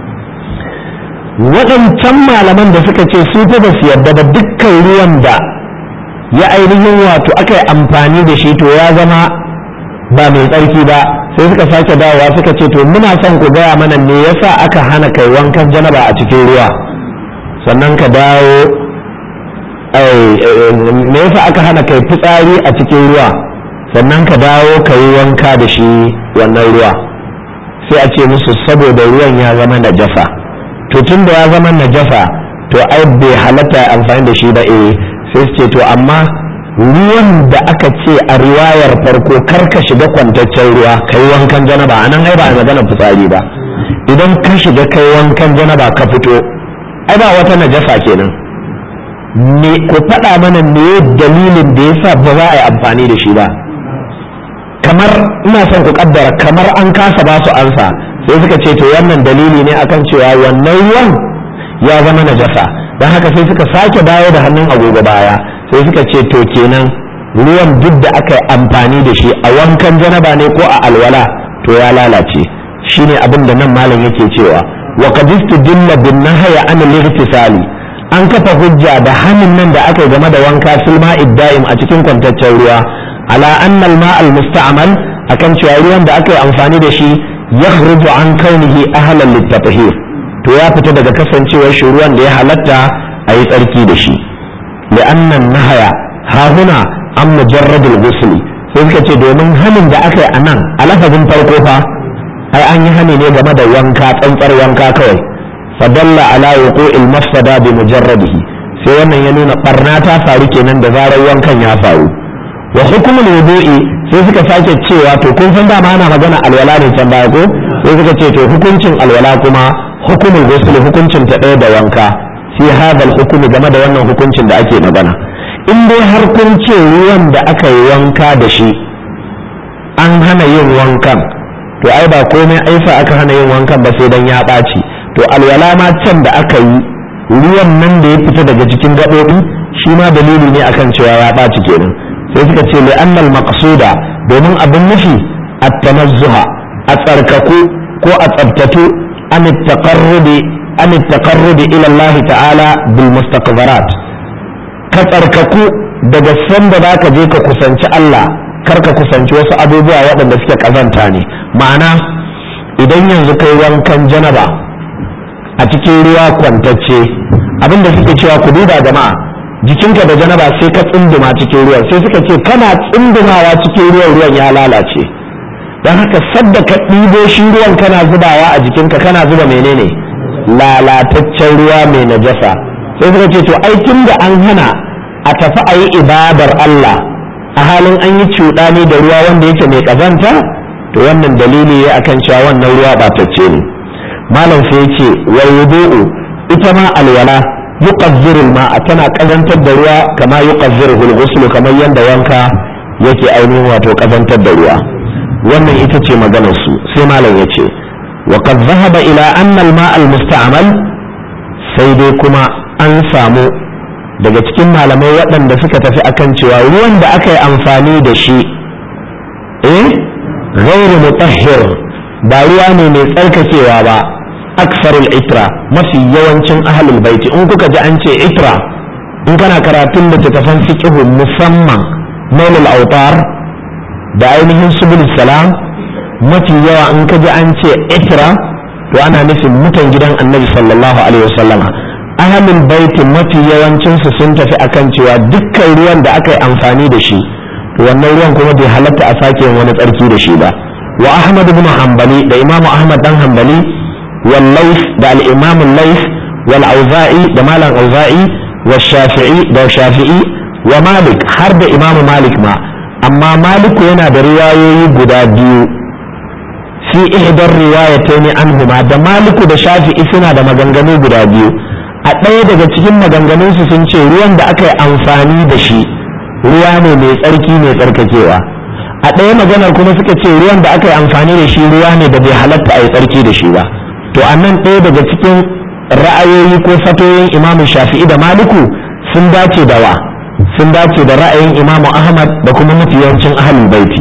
waɗancan malaman da suka ce su fa ba su yarda ba dukkan ruwan da ya ainihin wato aka yi amfani da shi to ya zama ba mai tsarki ba sai suka sake dawowa suka ce to muna son ku gaya mana me yasa aka hana kai wankan janaba a cikin ruwa sannan ka dawo me yasa aka hana kai fitsari a cikin ruwa sannan ka dawo ka yi wanka da shi wannan ruwa sai a ce musu saboda ruwan ya zama najasa to tun da ya zama najasa to ai bai halatta amfani da shi ba eh sai su ce to amma ruwan da aka ce a riwayar farko kar ka shiga kwantaccen ruwa kai wankan janaba anan ai ba a magana fitsari ba idan ka shiga kai wankan janaba ka fito ai ba wata najasa kenan me ku faɗa mana me dalilin da yasa ba za a yi amfani da shi ba kamar ina son ku kaddara kamar an kasa ba su ansa sai suka ce to wannan dalili ne akan cewa wannan ruwan ya zama najasa don haka sai suka sake dawo da hannun agogo baya sai suka ce to kenan ruwan duk da aka yi amfani da shi a wankan janaba ne ko a alwala to ya lalace shine abin da nan malam yake cewa wa qad istadilla bin nahya an al an kafa hujja da hannun nan da aka yi game da wanka filma idda'im a cikin kwantaccen ruwa ala anna al-ma al-musta'mal akan cewa ruwan da aka yi amfani da shi yakhruju an kaunihi ahlan lit-tathhir to ya fita daga kasancewar shi ruwan da ya halatta a yi tsarki da shi li'annan nahaya ha huna an mujarradul ghusl sai suka ce domin hanin da aka yi a nan a lafazin farko fa ai an yi hani ne game da wanka tsantsar wanka kawai fadalla ala wuqu'il mafsada bi mujarradihi sai wannan ya nuna barna ta faru kenan da zarar wankan ya faru wa hukumul wudu'i sai suka sake cewa to kun san dama ana magana alwala ne can baya ko sai suka ce to hukuncin alwala kuma hukumul ghusl hukuncin ta ɗaya da wanka fi hadal hukumi game da wannan hukuncin da ake magana in dai har kun ce ruwan da aka yi wanka da shi an hana yin wankan to ai ba komai aifa aka hana yin wankan ba sai dan ya ɓaci to alwala ma can da aka yi ruwan nan da ya fita daga cikin gaɓoɓi shi ma dalili ne akan cewa ya ɓaci kenan sai suka ce li'annal maqsuda domin abin nufi at-tanazzuha a tsarkaku ko a tsabtatu an taqarrubi an taqarrubi ila Allah ta'ala bil mustaqbarat ka tsarkaku daga sanda zaka je ka kusanci Allah kar ka kusanci wasu abubuwa waɗanda suke kazanta ne ma'ana idan yanzu kai wankan janaba a cikin ruwa kwantacce abinda suke cewa ku duba jama'a jikinka da janaba sai ka tsinduma cikin ruwan sai suka ce kana tsindumawa cikin ruwan ruwan ya lalace don haka sadda ka ɗibo shi ruwan kana zubawa a jikinka kana zuba menene lalataccen ruwa mai najasa sai suka ce to ai tun da an hana a tafi a yi ibadar Allah a halin an yi cuɗani da ruwa wanda yake mai ƙazanta to wannan dalili ya akan cewa wannan ruwa ɓatacce ne malam sai ya ce wal wudu'u ita ma alwala yuqazziru ma'a tana ƙazantar da ruwa kama yuqazziru al kamar yanda wanka yake ainihin wato ƙazantar da ruwa wannan ita ce maganar su sai malam ya ce wa qad dhahaba ila anna al-ma' al-musta'mal sai dai kuma an samu daga cikin malamai waɗanda suka tafi akan cewa ruwan da aka yi amfani da shi eh ghairu mutahhir ba ruwa ne mai tsarkakewa ba aksarul itra mafi yawancin ahlul baiti in kuka ji an ce itra in kana karatun littattafan fiqh musamman mailul autar da ainihin subul salam mafi yawa in ka ji an ce itra to ana nufin mutan gidan annabi sallallahu alaihi wasallam ahlul baiti mafi yawancinsu sun tafi akan cewa dukkan ruwan da aka yi amfani da shi to wannan ruwan kuma bai halatta a sake wani tsarki da shi ba wa ahmad ibn hanbali da imamu ahmad dan hanbali wal lays da al imam al lays wal auza'i da malam auza'i wa shafi'i da shafi'i wa malik har da imamu malik ma amma maliku yana da riwayoyi guda biyu fi ihdar riwayatayn anhuma da maliku da shafi'i suna da maganganu guda biyu a ɗaya daga cikin maganganunsu sun ce ruwan da aka yi amfani da shi ruwa ne mai tsarki mai tsarkakewa a ɗaya maganar kuma suka ce ruwan da aka yi amfani da shi ruwa ne da bai halatta a yi tsarki da shi ba to a nan ɗaya daga cikin ra'ayoyi ko fatoyin imamu shafi'i da maliku sun dace da wa sun dace da ra'ayin imamu ahmad da kuma mafi yawancin ahlul baiti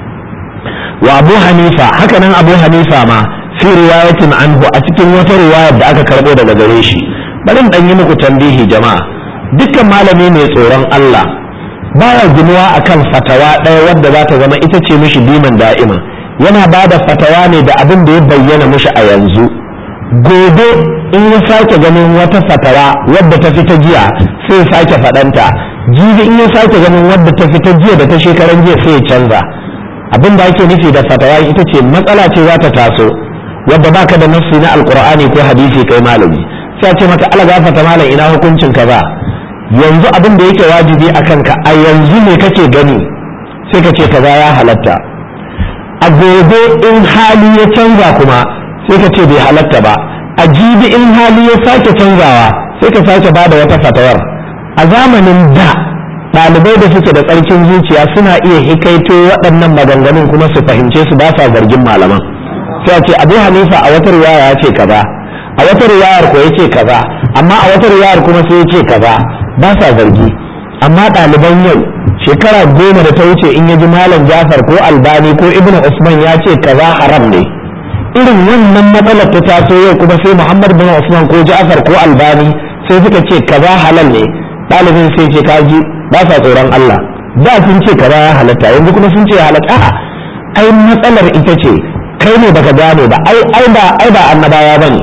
wa abu hanifa haka nan abu hanifa ma fi riwayatin anhu a cikin wata riwayar da aka karɓo daga gare shi bari in ɗan yi muku tambihi jama'a dukkan malami mai tsoron Allah baya ginuwa akan fatawa ɗaya wadda za ta zama ita ce mishi diman da'ima yana ba da fatawa ne da abin da ya bayyana mishi a yanzu gobe in ya sake ganin wata fatawa wadda ta fita jiya sai ya sake faɗanta jibi in ya sake ganin wadda ta fita jiya da ta shekaran jiya sai ya canza abin da ake nufi da fatawa ita ce matsala ce za ta taso wadda baka da nassi na alkur'ani ko hadisi kai malami sai a ce maka ala gafata malam ina hukuncin ka ba yanzu abin da yake wajibi a kanka a yanzu ne kake gani sai ka ce kaza ya halatta a gobe in hali ya canza kuma sai ka ce bai halatta ba a jibi in hali ya sake canzawa sai ka sake bada wata fatawar a zamanin da ɗalibai da suke da tsarkin zuciya suna iya hikaito waɗannan maganganun kuma su fahimce su ba sa zargin malaman sai a ce abu hanifa a wata riwaya ya ce kaza a wata riwayar ko ya ce kaza amma a wata riwayar kuma sai ya ce kaza ba sa zargi amma ɗaliban yau shekara goma da ta wuce in ya ji malam jafar ko albani ko ibn usman ya ce kaza haram ne irin wannan matsalar ta taso yau kuma sai muhammad bin usman ko jafar ko albani sai suka ce kaza halal ne ɗalibin sai ce kaji ba sa tsoron allah da sun ce kaza ya halatta yanzu kuma sun ce ya halatta a'a ai matsalar ita ce kai ne baka gane ba ai ai ba ai ba annabawa bane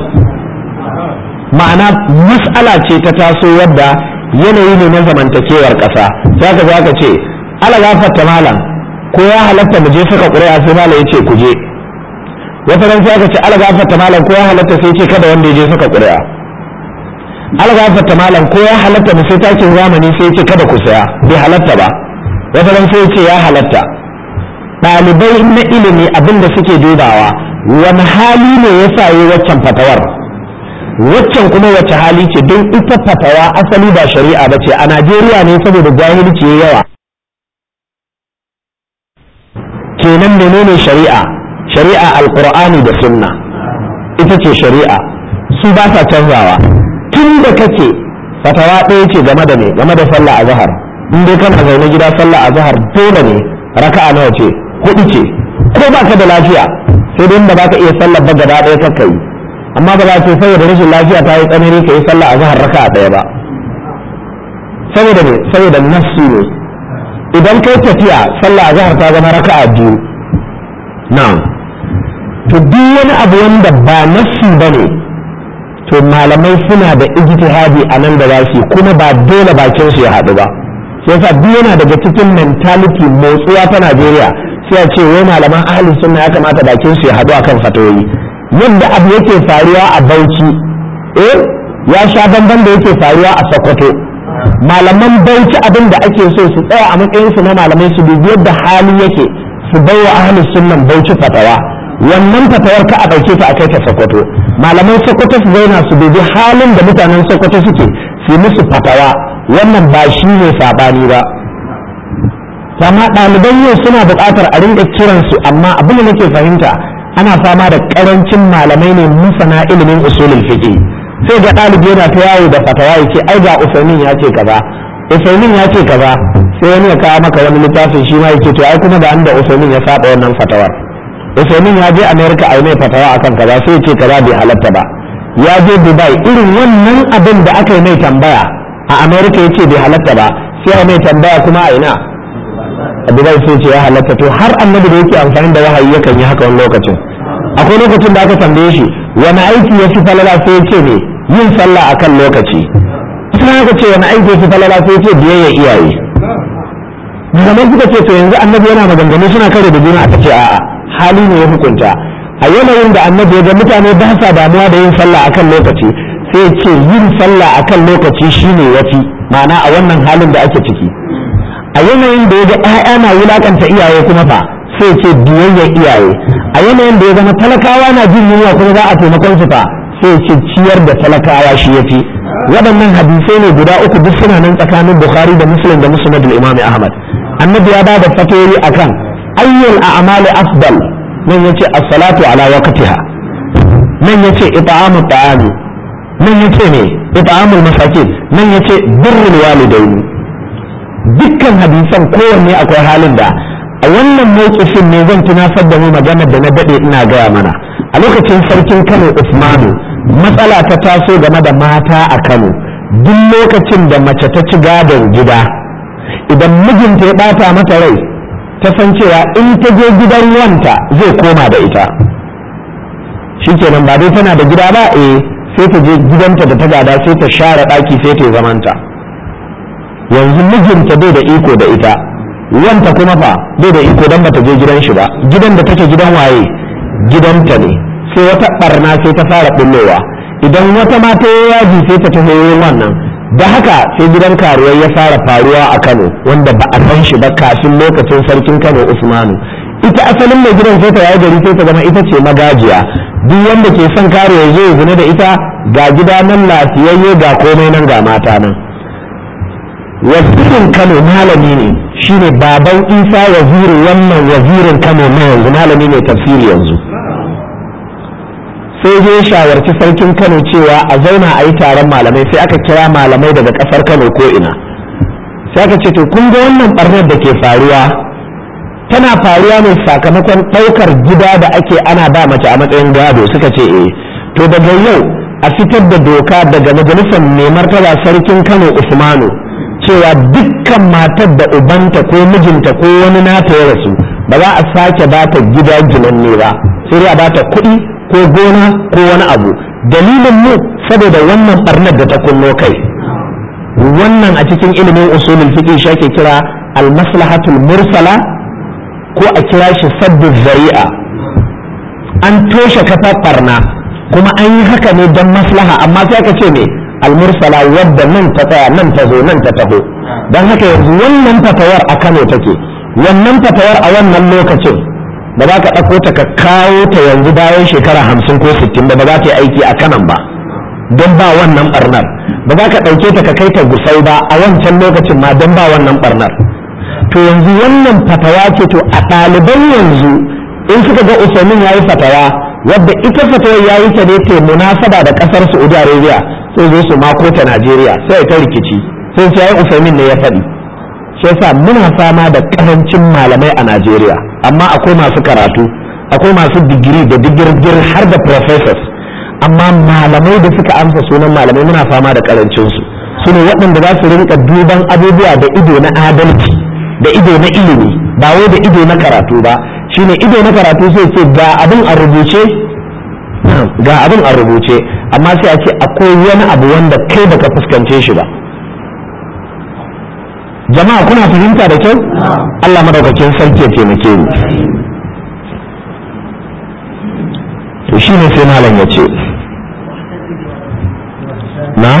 ma'ana mas'ala ce ta taso wadda yanayi ne na zamantakewar ƙasa za ka za ka ce ala gafarta malam ko ya halatta mu je saka ƙuri'a sai malam ya ce ku je wata ran sai aka ce ala gafarta malam ko ya halatta sai ce kada wanda ya je saka ƙuri'a ala gafarta malam ko ya halatta mu sai takin zamani sai ce kada ku saya bai halatta ba wata ran sai ce ya halatta ɗalibai na ilimi abin da suke dubawa wani hali ne ya sa yi waccan fatawar waccan kuma wace hali ce don ita fatawa asali ba shari'a ba ce a najeriya ne saboda jahilci ya yawa kenan menene shari'a shari'a alkur'ani da sunna ita ce shari'a su ba sa canzawa tun da kake fatawa ɗaya ce game da me game da sallah a zahar in dai kana zaune gida sallah a zahar dole ne raka'a nawa ce hudu ce ko baka da lafiya sai dai da baka iya sallar ba gaba ɗaya kakka yi amma ba za ce saboda rashin lafiya ta yi tsanani ka yi sallah a zahar raka a ɗaya ba saboda ne saboda nassi ne idan kai tafiya sallah a zahar ta zama raka a biyu na to duk wani abu wanda ba nassi ba ne to malamai suna da ijtihadi a nan da za su kuma ba dole bakin su ya haɗu ba yasa duk yana daga cikin mentality motsuwa ta Najeriya sai a ce wai malaman ahli sunna ya kamata bakin su ya haɗu akan fatoyi yadda abu yake faruwa a Bauchi eh ya sha bamban da yake faruwa a sokoto malaman bauchi abin da ake so su tsaya a matsayin su na malamai su dubi yadda hali yake su bai wa ahli sunnan bauchi fatawa wannan fatawar ka a ɗauke ta a kai ta sokoto malaman sokoto su zauna su dubi halin da mutanen sokoto suke su musu fatawa wannan ba shi ne sabani ba amma ɗaliban yau suna buƙatar a rinka kiransu amma abin da nake fahimta ana fama da ƙarancin malamai ne masana ilimin usulul fiqh sai ga ɗalibi yana ta yawo da fatawa ya ce ai ga usaimin ya ce kaza usaimin ya ce kaza sai wani ya kawo maka wani littafin shi ma yake to ai kuma da da usaimin ya saba wannan fatawar usaimin ya je america ai mai fatawa akan kaza sai ya ce kaza bai halatta ba ya je dubai irin wannan abin da aka yi mai tambaya a america ya ce bai halatta ba sai a mai tambaya kuma a ina a dubai sai ce ya halatta to har annabi da yake amfani da wahayi yakan yi haka wani lokacin akwai lokacin da aka tambaye shi wani aiki ya fi falala sai ya ce ne yin sallah akan lokaci sai aka ce wani aiki ya fi falala sai ya ce biyayya iyaye zaman suka ce to yanzu annabi yana maganganu suna kare da juna aka ce a'a hali ne ya hukunta a yanayin da annabi ya ga mutane ba sa damuwa da yin sallah akan lokaci sai ya ce yin sallah akan lokaci shine yafi ma'ana a wannan halin da ake ciki a yanayin da ya ga 'ya'ya na wulakanta iyaye kuma fa sai ce biyayyar iyaye a yanayin da ya zama talakawa na jin yunwa kuma za a taimakon su fa sai ce ciyar da talakawa shi ya fi waɗannan hadisai ne guda uku duk suna nan tsakanin bukhari da muslim da musnadul imam ahmad annabi ya bada fatoyi akan ayyul a'mali afdal nan yace as-salatu ala waqtiha nan yace it'amu ta'ami nan yace ne it'amul masakin nan yace birrul walidaini dukkan hadisan kowanne akwai halin da a wannan mawkifin ne zan tunasar da mu maganar da na dade ina gaya mana a lokacin sarkin kano usmanu matsala ta taso game da mata a kano duk lokacin da mace ta ci gadon gida idan mijinta ya bata mata rai ta san cewa in ta je gidan wanta zai koma da ita shikenan ba dai tana da gida ba eh sai ta je gidanta da ta gada sai ta share daki sai ta zamanta yanzu mijinta bai da iko da ita wanta kuma fa bai da iko dan bata je gidan shi ba gidan da take gidan waye gidanta ne sai wata barna sai ta fara bullowa idan wata mata ya yaji sai ta taho wannan da haka sai gidan karuwai ya fara faruwa a Kano wanda ba a san shi ba kafin lokacin sarkin Kano Usmanu ita asalin mai gidan sai ta yayi gari sai ta zama ita ce magajiya duk wanda ke son karuwa ya zo ya zina da ita ga gida nan lafiyayye ga komai nan ga mata nan wazirin kano malami ne shine baban isa waziri wannan wazirin kano na yanzu malami ne tafsiri yanzu sai je shawarci sarkin kano cewa a zauna a yi taron malamai sai aka kira malamai daga kasar kano ko ina sai aka ce to kun ga wannan barnar da ke faruwa tana faruwa ne sakamakon ɗaukar gida da ake ana ba mace a matsayin gado suka ce eh to daga yau a fitar da doka daga majalisar mai martaba sarkin kano usmanu cewa dukkan matar da ubanta ko mijinta ko wani nata ya rasu ba za a sake ba ta gida ginanne ba sai dai a ba ta kuɗi ko gona ko wani abu dalilin mu saboda wannan barnar da ta kunno kai wannan a cikin ilimin usulul fiqh shi ake kira al-maslahatul mursala ko a kira shi saddu zari'a an toshe kafa barna kuma an yi haka ne don maslaha amma sai aka ce ne almursala wadda nan ta tsaya nan ta zo nan ta taho don haka yanzu wannan fatawar a kano take wannan fatawar a wannan lokacin ba za ka ɗauko ta ka kawo ta yanzu bayan shekara hamsin ko sittin ba ba za ta yi aiki a kanan ba don ba wannan barnar ba za ka ɗauke ta ka kai ta gusau ba a wancan lokacin ma don ba wannan barnar to yanzu wannan fatawa ce to a ɗaliban yanzu in suka ga usaimin ya yi fatawa wadda ita fatawar ya yi ta ne ta munasaba da ƙasar saudi arabia sai zo su mako ta Najeriya sai ta rikici sai sai Usaimin ne ya faɗi shi yasa muna fama da karancin malamai a Najeriya amma akwai masu karatu akwai masu digiri da digirgir har da professors amma malamai da suka amsa sunan malamai muna fama da karancin su su ne waɗanda za su rinka duban abubuwa da ido na adalci da ido na ilimi ba wai da ido na karatu ba shine ido na karatu sai ce ga abin a rubuce ga abin a rubuce amma sai a ce akwai wani abu wanda kai baka fuskance shi ba jama'a kuna fahimta da kyau Allah madaukakin sarki ya taimake mu to shine sai malam ya ce na'am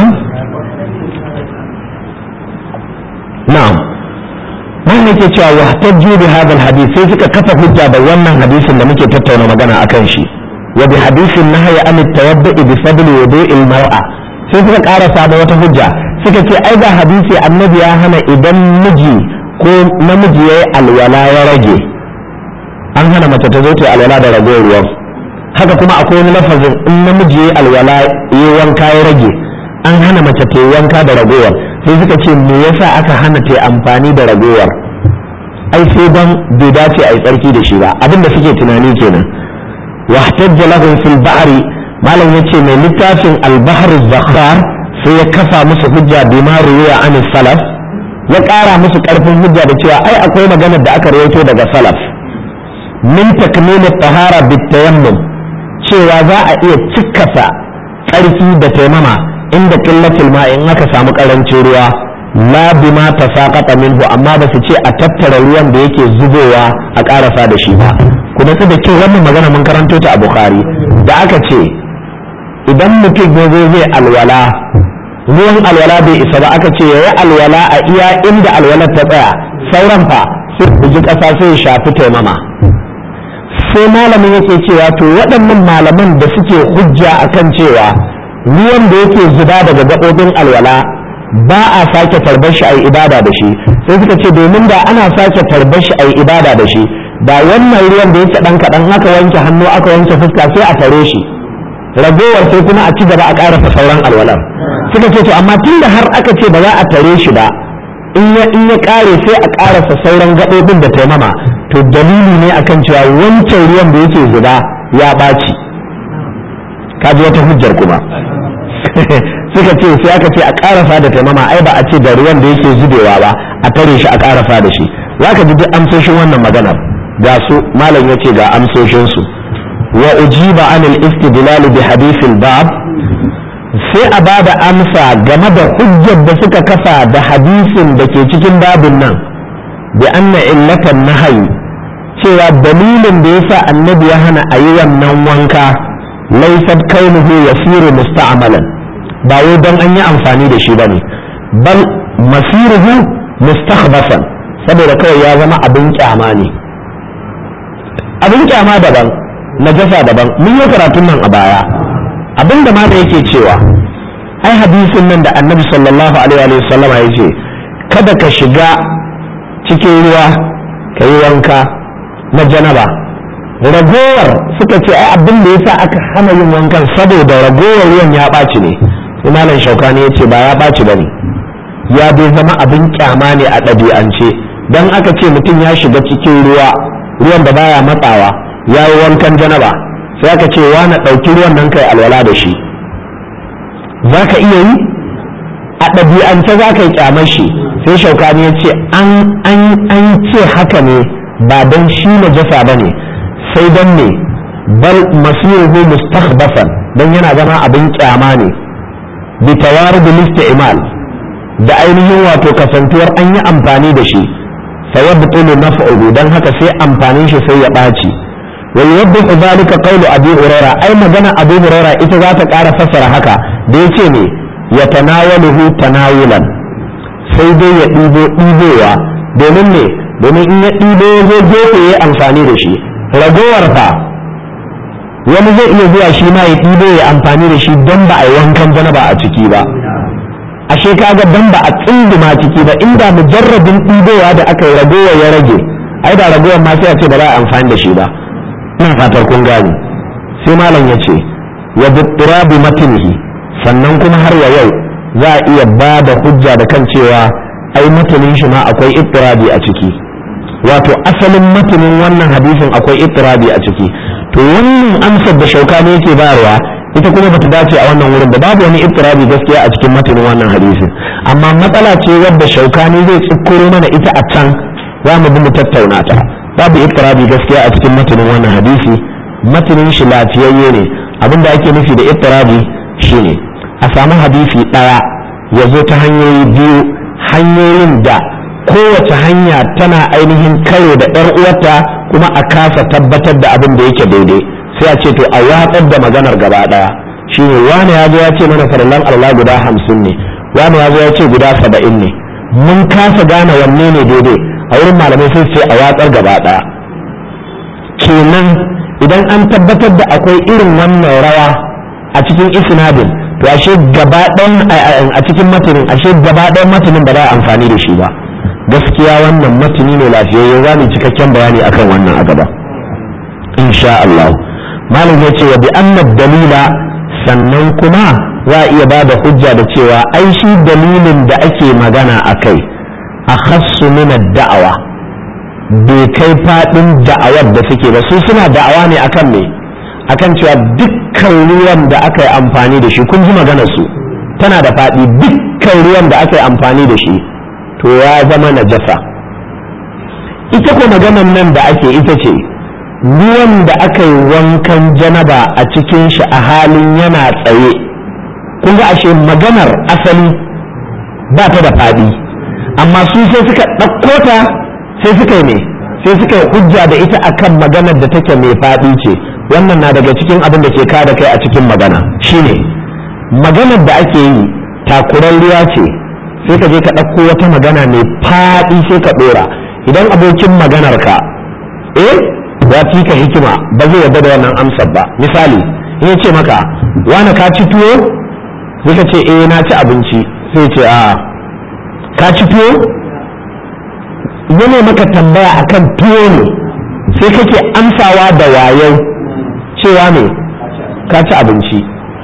na'am nan nake cewa wahtajju bi hadha alhadith sai suka kafa hujja da wannan hadisin da muke tattauna magana akan shi wa bi hadithin nahya an at-tawaddu bi fadli wudu'il mar'a sai suka karasa da wata hujja suka ce ai ga hadisi annabi ya hana idan miji ko namiji yayi alwala ya rage an hana mace ta zo ta alwala da ragowar ruwan haka kuma akwai wani lafazin in namiji yayi alwala yayi wanka ya rage an hana mace ta yi wanka da ragowar sai suka ce me yasa aka hana ta amfani da ragowar ai sai dan bai dace a yi tsarki da shi ba abin da suke tunani kenan wahtajja lahum fil ba'ri malam yace mai littafin al-bahr zakhar sai ya kafa musu hujja bima ruwiya an salaf ya ƙara musu ƙarfin hujja da cewa ai akwai maganar da aka rawaito daga salaf min takmil tahara bitayammum cewa za a iya cikkasa tsarki da taimama inda qillatul ma in aka samu karancin ruwa la bima tasaqata minhu amma ba su ce a tattara ruwan da yake zubowa a karasa da shi ba kuma su da kyau wannan magana mun karanto ta a bukhari da aka ce idan mutum ya zo zai alwala ruwan alwala bai isa ba aka ce yayi alwala a iya inda alwalar ta tsaya sauran fa sai ku ji kasa sai ya shafi taimama sai malamin yake cewa to waɗannan malaman da suke hujja akan cewa ruwan da yake zuba daga gaɓoɓin alwala ba a sake tarbar shi a yi ibada da shi sai suka ce domin da ana sake tarbar shi a yi ibada da shi da wannan ruwan da yake ɗan kaɗan aka wanke hannu aka wanke fuska sai a tare shi ragowar sai kuma a ci gaba a ƙarasa sauran alwalar suka ce to amma tun da har aka ce ba za a tare shi ba in ya in ya ƙare sai a ƙarasa sauran gaɓoɓin da taimama to dalili ne akan cewa wancan ruwan da yake zuba ya ɓaci kaji wata hujjar kuma suka ce sai aka ce a karasa da taimama ai ba a ce da ruwan da yake zubewa ba a tare shi a karasa da shi za ka ji duk amsoshin wannan maganar ga su malam ya ce ga amsoshin su wa ujiba anil istidlal bi hadithil bab sai a bada amsa game da hujjar da suka kafa da hadisin da ke cikin babin nan bi anna illatan nahyi cewa dalilin da yasa annabi ya hana a yi wannan wanka laysat kaunuhu yasiru musta'malan ba wai don an yi amfani da shi ba ne bal masiruhu mustakhbasan saboda kawai ya zama abin kyama ne abin kyama daban najasa daban mun yi karatun nan a baya abin da ma da yake cewa ai hadisin nan da annabi sallallahu alaihi wa sallam ya ce kada ka shiga cikin ruwa ka yi wanka na janaba ragowar suka ce ai abin da yasa aka hana yin wankan saboda ragowar ruwan ya ɓaci ne sai malam shaukani ya ce ba ya ɓaci ba ne ya dai zama abin kyama ne a ɗabi'ance don aka ce mutum ya shiga cikin ruwa ruwan da baya matsawa ya yi wankan janaba sai aka ce wa na ɗauki ruwan nan kai alwala da shi za ka iya yi a ɗabi'ance za ka yi kyamar shi sai shaukani ya ce an ce haka ne ba don shi najasa ba ne sai don ne bal masiruhu mustakhbasan don yana zama abin kyama ne bi tawarud isti'mal da ainihin wato kasantuwar an yi amfani da shi fa yabtulu naf'uhu dan haka sai amfanin shi sai ya ɓaci wa yubbihu zalika qawlu abi huraira ai magana abu huraira ita za ta ƙara fassara haka da yace ne ya tanawaluhu tanawulan sai dai ya ɗibo ɗibowa domin ne domin in ya ɗibo ya zo gefe ya amfani da shi ragowar fa wani zai iya zuwa shi ma ya ɗibo ya amfani da shi don ba a yi wankan janaba a ciki ba ashe kaga don ba a tsinduma ciki ba inda mujarrabin ɗibowa da aka yi ragowar ya rage ai da ragowar ma sai a ce ba za a amfani da shi ba ina fatar kun gane sai malam ya ce wa bi matinihi sannan kuma har wa yau za a iya ba da hujja da kan cewa ai matanin shi ma akwai ittirabi a ciki wato asalin matanin wannan hadisin akwai ittirabi a ciki to wannan amsar da shaukani yake bayarwa ita kuma bata dace a wannan wurin da babu wani ittirabi gaskiya a cikin matanin wannan hadisin amma matsala ce wadda shaukani zai tsukkuro mana ita a can za mu bi mu tattauna ta babu ittirabi gaskiya a cikin matanin wannan hadisi matanin shi lafiyayye ne abinda ake nufi da ittirabi shine a samu hadisi ɗaya ya zo ta hanyoyi biyu hanyoyin da kowace hanya tana ainihin karo da ɗan uwarta kuma a kasa tabbatar da abin da yake daidai sai a ce to a watsar da maganar gaba ɗaya shine wani ya zo ya ce mana farallan alwala guda hamsin ne wani ya zo ya ce guda saba'in ne mun kasa gane wanne ne daidai a wurin malamai sai ce a watsar gaba ɗaya kenan idan an tabbatar da akwai irin wannan rawa a cikin isnadin to ashe gaba a cikin matanin ashe gaba ɗayan matanin ba za a amfani da shi ba gaskiya wannan matani ne lafiyayye za mu cikakken bayani akan wannan a gaba insha Allah malam ya ce wa bi annad dalila sannan kuma za a iya ba da hujja da cewa ai shi dalilin da ake magana a kai a khassu min da'awa bai kai fadin da'awar da suke ba su suna da'awa ne akan me akan cewa dukkan ruwan da aka yi amfani da shi kun ji maganar su tana da fadi dukkan ruwan da aka yi amfani da shi to ya zama najasa ita ko maganar nan da ake ita ce ruwan da aka yi wankan janaba a cikin shi a halin yana tsaye kun ga ashe maganar asali ba ta da faɗi amma su sai suka ɗauko ta sai suka yi ne sai suka yi hujja da ita akan maganar da take mai faɗi ce wannan na daga cikin abin da ke kada kai a cikin magana shine maganar da ake yi takurarriya ce sai ka je ka ɗauko wata magana mai faɗi sai ka ɗora idan abokin maganar ka eh ya fi ka hikima ba zai yarda da wannan amsar ba misali in ya ce maka wani ka ci tuwo sai ka ce eh na ci abinci sai ce a ka ci tuwo yana maka tambaya akan tuwo ne sai kake amsawa da wayo cewa ne ka ci abinci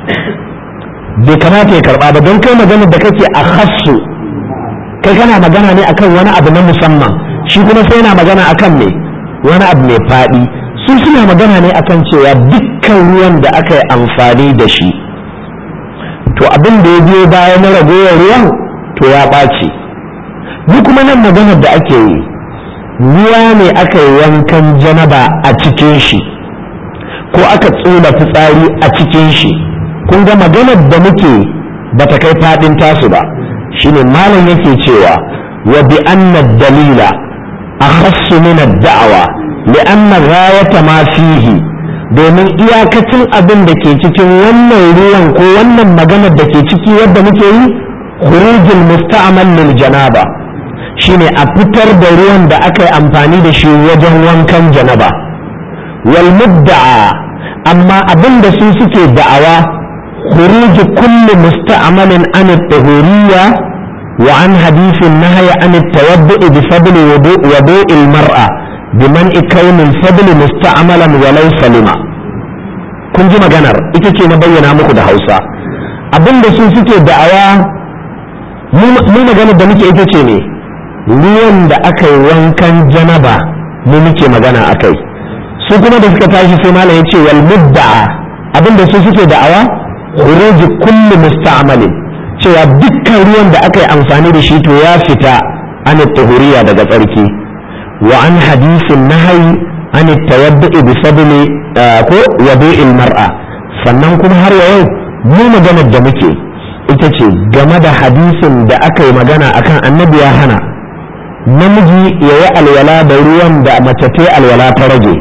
bai kamata ya karba ba don kai magana da kake a hassu kai kana magana ne akan wani abu na musamman shi kuma sai yana magana akan me wani abu mai faɗi su suna magana ne akan cewa dukkan ruwan da aka yi amfani da shi to abin da ya biyo baya na ragowar ruwan to ya ɓaci ni kuma nan maganar da ake yi ruwa ne aka yi wankan janaba a cikin shi ko aka tsula fitsari a cikin shi kun ga maganar da muke ba ta kai faɗin tasu ba shine malam yake cewa wa bi anna dalila akhassu min ad-da'wa li'anna ghayata ma fihi domin iyakacin abin da ke cikin wannan ruwan ko wannan maganar da ke ciki wadda muke yi khurujul musta'mal lil janaba shine a fitar da ruwan da aka yi amfani da shi wajen wankan janaba wal mudda'a amma abin da su suke da'awa khuruj kulli musta'malin an at-tahuriyya wa an hadithin nahya an at-tawaddu' bi fadl wudu' al-mar'a biman ikaunin fadli musta'amalan walau salima kun ji maganar ita ce na bayyana muku da hausa abinda su suke da'awa mu maganar da muke ita ce ne ruwan da aka yi wankan janaba mu muke magana a kai su kuma da suka tashi sai malam ya ce wal mudda'a abinda su suke da'awa khuruji kulli musta'malin cewa dukkan ruwan da aka yi amfani da shi to ya fita an tuhuriya daga tsarki وعن حديث النهي عن التوضؤ بفضل ko wadu'il mar'a sannan kuma har yau mu maganar da muke ita ce game da hadisin da aka yi magana akan annabi ya hana namiji ya yi alwala da ruwan da mace ta alwala ta rage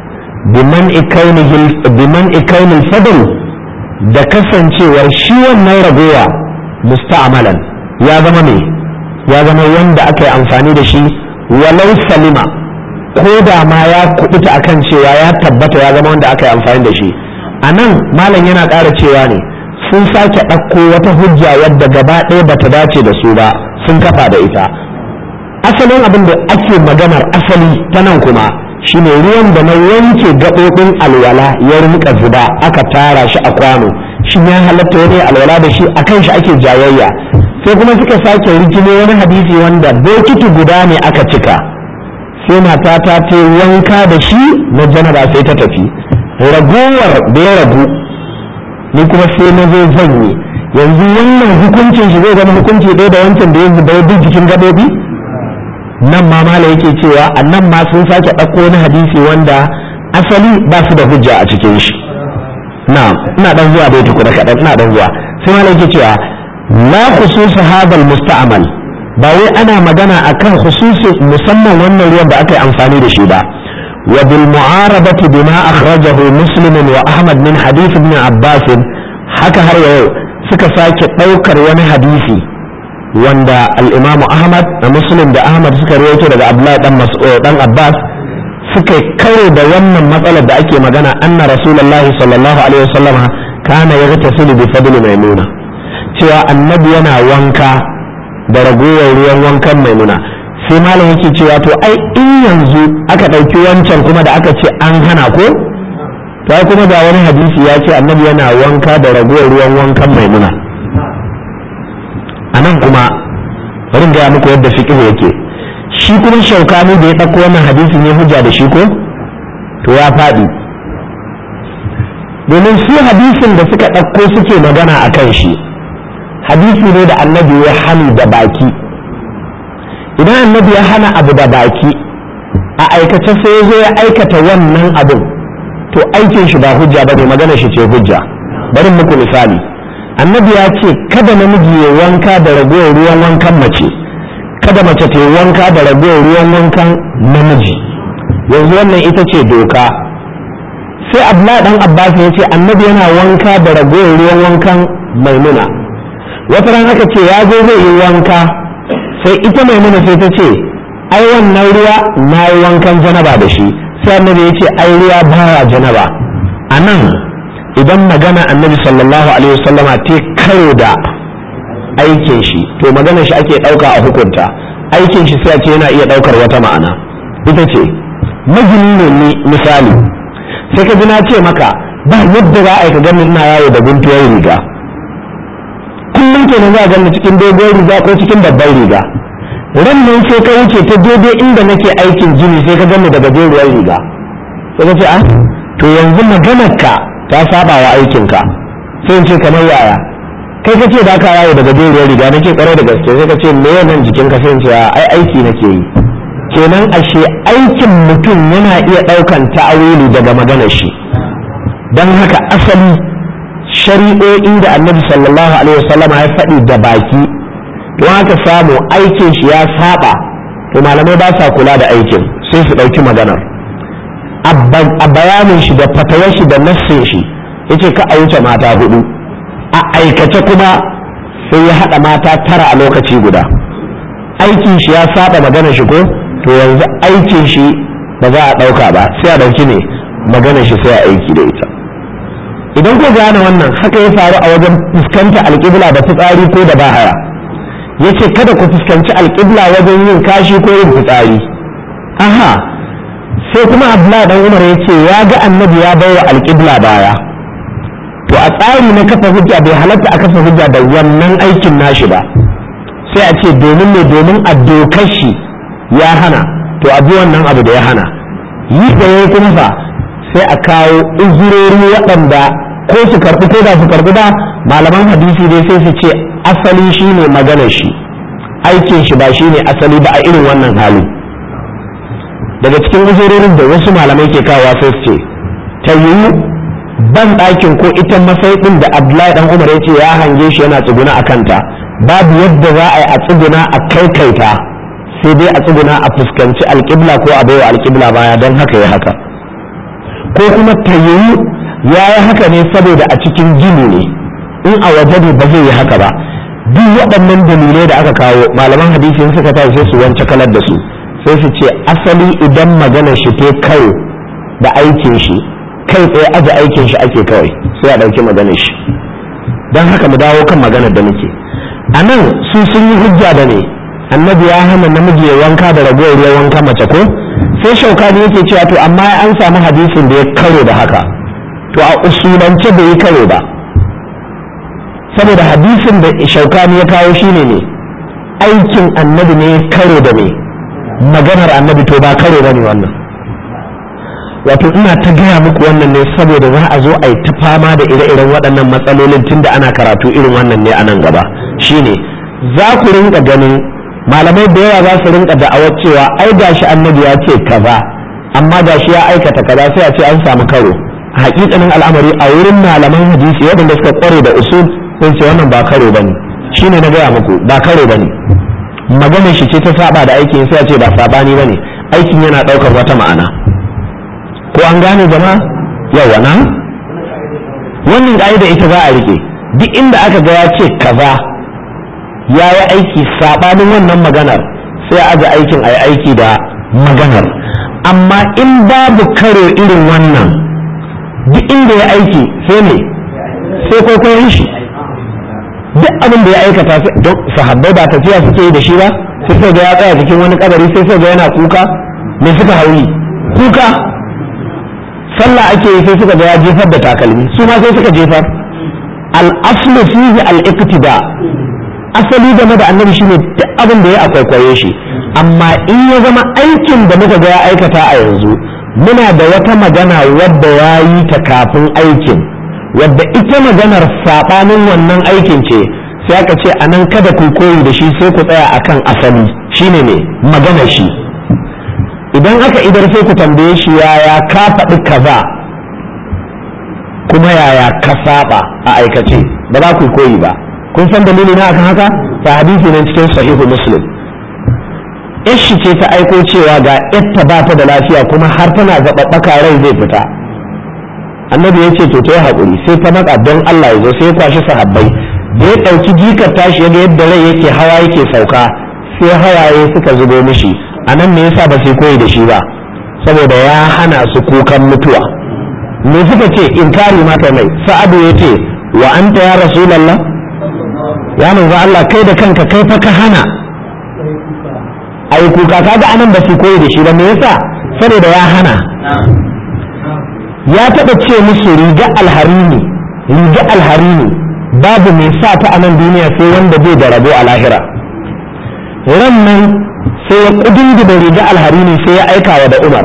biman ikaunil fadl da kasancewar shi wannan ragowa musta'amalan ya zama me ya zama wanda aka yi amfani da shi walau salima ko da ma ya kubuta akan cewa ya tabbata ya zama wanda aka yi amfani da shi a nan malam yana ƙara cewa ne sun sake ɗauko wata hujja wadda gaba ɗaya bata dace da su ba sun kafa da ita asalin abin da ake maganar asali ta nan kuma shine ruwan da na wanke gaɓoɓin alwala ya rinka zuba aka tara shi a kwano shi ya halatta wani alwala da shi akan shi ake jayayya sai kuma suka sake rikimo wani hadisi wanda bokiti guda ne aka cika sai mata ta ce wanka da shi na janaba sai ta tafi ragowar da ya ragu ni kuma sai na zo zan yi yanzu wannan hukuncin shi zai zama hukunci ɗaya da wancan da ya zuba ya jikin gaɓoɓi nan ma mala yake cewa a nan ma sun sake ɗauko wani hadisi wanda asali ba su da hujja a cikin shi na ina dan zuwa bai tukuna kaɗan ina dan zuwa sai mala yake cewa la khusus hadal musta'mal ba wai ana magana akan khususi musamman wannan ruwan da aka yi amfani da shi ba wa bil mu'arabati bima akhrajahu muslim wa ahmad min hadith ibn abbas haka har yau suka sake ɗaukar wani hadisi wanda al'imamu ahmad da muslim da ahmad suka rawaito daga abdullahi dan mas'ud dan abbas suka karo da wannan matsalar da ake magana anna rasulullahi sallallahu alaihi wasallam kana yaghtasilu bi fadli maimuna cewa annabi yana wanka da ragowar ruwan wankan maimuna sai malam yake cewa to ai in yanzu aka ɗauki wancan kuma da aka ce an hana ko to ai kuma ga wani hadisi ya ce annabi yana wanka da ragowar ruwan wankan maimuna a nan kuma bari gaya muku yadda fiqh yake shi kuma shaukani da ya ɗauko wannan hadisin ya hujja da shi ko to ya faɗi domin su hadisin da suka ɗauko suke magana a kan shi hadisi ne da annabi ya hani da baki idan annabi ya hana abu da baki a aikace sai ya zo ya aikata wannan abin to aikin shi ba hujja ba ne magana shi ce hujja bari muku misali annabi ya ce kada namiji ya wanka da ragowar ruwan wankan mace kada mace ta yi wanka da ragowar ruwan wankan namiji yanzu wannan ita ce doka sai abdullahi dan abbas ya ce annabi yana wanka da ragowar ruwan wankan maimuna wata ran aka ce ya zo zai yi wanka sai ita maimuna sai ta ce ai wannan ruwa na yi wankan janaba da shi sai annabi ya ce ai ruwa baya janaba a nan idan magana annabi sallallahu alaihi wasallama ta karo da aikin shi to magana shi ake ɗauka a hukunta aikin shi sai a ce yana iya ɗaukar wata ma'ana ita ce magini ne misali sai ka ji na ce maka ba yadda za a yi ka gani ina yawo da guntuwar riga kullum kenan za a gani cikin dogon riga ko cikin babban riga ran nan sai ka wuce ta daidai inda nake aikin jini sai ka gani da gajeruwar riga sai ka ce a to yanzu maganar ka ta saba wa aikinka sai in ce kamar yaya kai ka ce da ka yawo da gajeruwar riga nake kwarai da gaske sai ka ce me nan jikinka sai in ce ai aiki nake yi kenan ashe aikin mutum yana iya ɗaukan ta'awili daga maganar shi don haka asali shari'o'i da annabi sallallahu alaihi wasallam ya faɗi da baki don haka samu aikin shi ya saba to malamai ba sa kula da aikin sai su ɗauki maganar a bayanin shi da fatawar shi da nassin shi yace ka a wuce mata hudu a aikace kuma sai ya haɗa mata tara a lokaci guda aikin shi ya saba maganar shi ko to yanzu aikin shi ba za a ɗauka ba sai a ɗauki ne maganar shi sai a aiki da ita idan ku gane wannan haka ya faru a wajen fuskanta alƙibla da fitsari ko da bahaya ya ce kada ku fuskanci alƙibla wajen yin kashi ko yin fitsari aha sai kuma abdullahi dan umar ya ce ya ga annabi ya bai wa alƙibla baya to a tsari na kafa hujja bai halatta a kafa hujja da wannan aikin nashi ba sai a ce domin ne domin a dokar shi ya hana to a bi wannan abu da ya hana yi da ya kuma fa sai a kawo uzurori waɗanda ko su karɓi ko ba su karɓi ba malaman hadisi dai sai su ce asali shine maganar shi aikin shi ba shine asali ba a irin wannan hali daga cikin uzurorin da wasu malamai ke kawo sai su ce ta yiwu ban ɗakin ko ita masaiɗin da abdullahi dan umar ya ce ya hange shi yana tsuguna a kanta babu yadda za a yi a tsuguna a kaikaita sai dai a tsuguna a fuskanci alƙibla ko a baiwa alƙibla baya don haka ya haka ko kuma ta yiwu ya yi haka ne saboda a cikin gini ne in a waje ne ba zai yi haka ba duk waɗannan dalilai da aka kawo malaman hadisi suka tashi sai su wance kalar da su sai su ce asali idan maganar shi ta kai da aikin shi kai tsaye aje aikin shi ake kawai sai a ɗauki maganar shi don haka mu dawo kan maganar da muke a nan su sun yi hujja da ne annabi ya hana namiji ya wanka da ragowar ruwan wanka mace ko sai shaukani yake cewa to amma an samu hadisin da ya karo da haka to a usulance bai yi karo ba saboda hadisin da shaukani ya kawo shine ne aikin annabi ne ya karo da me maganar annabi to ba karo ba ne wannan wato ina ta gaya muku wannan ne saboda za a zo a yi ta fama da ire-iren waɗannan matsalolin tunda ana karatu irin wannan ne a nan gaba shine za ku rinka ganin malamai da yawa za su rinka da'awar cewa ai gashi annabi ya ce kaza amma gashi ya aikata kaza sai a ce an samu karo a hakikanin al'amari a wurin malaman hadisi waɗanda suka kware da usul sun ce wannan ba karo bane shine na gaya muku ba karo bane maganar shi ce ta saba da aikin sai a ce ba sabani bane aikin yana ɗaukar wata ma'ana ko an gane jama'a yawa na wannan ka'ida ita za a rike duk inda aka ga ya ce kaza ya yi aiki saɓanin wannan maganar sai a aje aikin a yi aiki da maganar amma in babu karo irin wannan duk inda ya aiki sai ne sai kwaikwayon shi duk abin da ya aikata don sahabbai ba tafiya suke yi da shi ba sai sai ga ya tsaya cikin wani kabari sai sai ga yana kuka me suka hauri kuka sallah ake yi sai suka ga ya jefar da takalmi su ma sai suka jefar al-aslu fihi al-iqtida asali game da annabi shine duk abin da ya akwaikwaye shi amma in ya zama aikin da muka ga ya aikata a yanzu muna da wata magana wadda ya yi ta kafin aikin wadda ita maganar saɓanin wannan aikin ce sai aka ce a nan kada ku koyi da shi sai ku tsaya akan asali shine ne maganar shi idan aka idar sai ku tambaye shi yaya ka faɗi kaza kuma yaya ka saba a aikace ba za ku koyi ba kun san dalili na akan haka ta hadisi ne cikin sahihu muslim ishi ce ta aiko cewa ga yatta ba ta da lafiya kuma har tana zaɓaɓɓaka rai zai fita annabi ya ce to ta yi haƙuri sai ta matsa don Allah ya zo sai ya kwashi sahabbai da ya ɗauki jikar tashi yaga yadda rai yake hawa yake sauka sai hawaye suka zubo mishi a nan me yasa ba sai koyi da shi ba saboda ya hana su kukan mutuwa me suka ce inkari mata mai sa'adu ya ce wa anta ya rasulallah ya manzo Allah kai da kanka kai fa ka hana ai kuka kaga anan ba su koyi da shi ba me yasa saboda ya hana ya taɓa ce musu riga alharini riga alharini babu mai sa ta a nan duniya sai wanda bai da rabo a lahira ran nan sai ya kudin da riga alharini sai ya aika wa da umar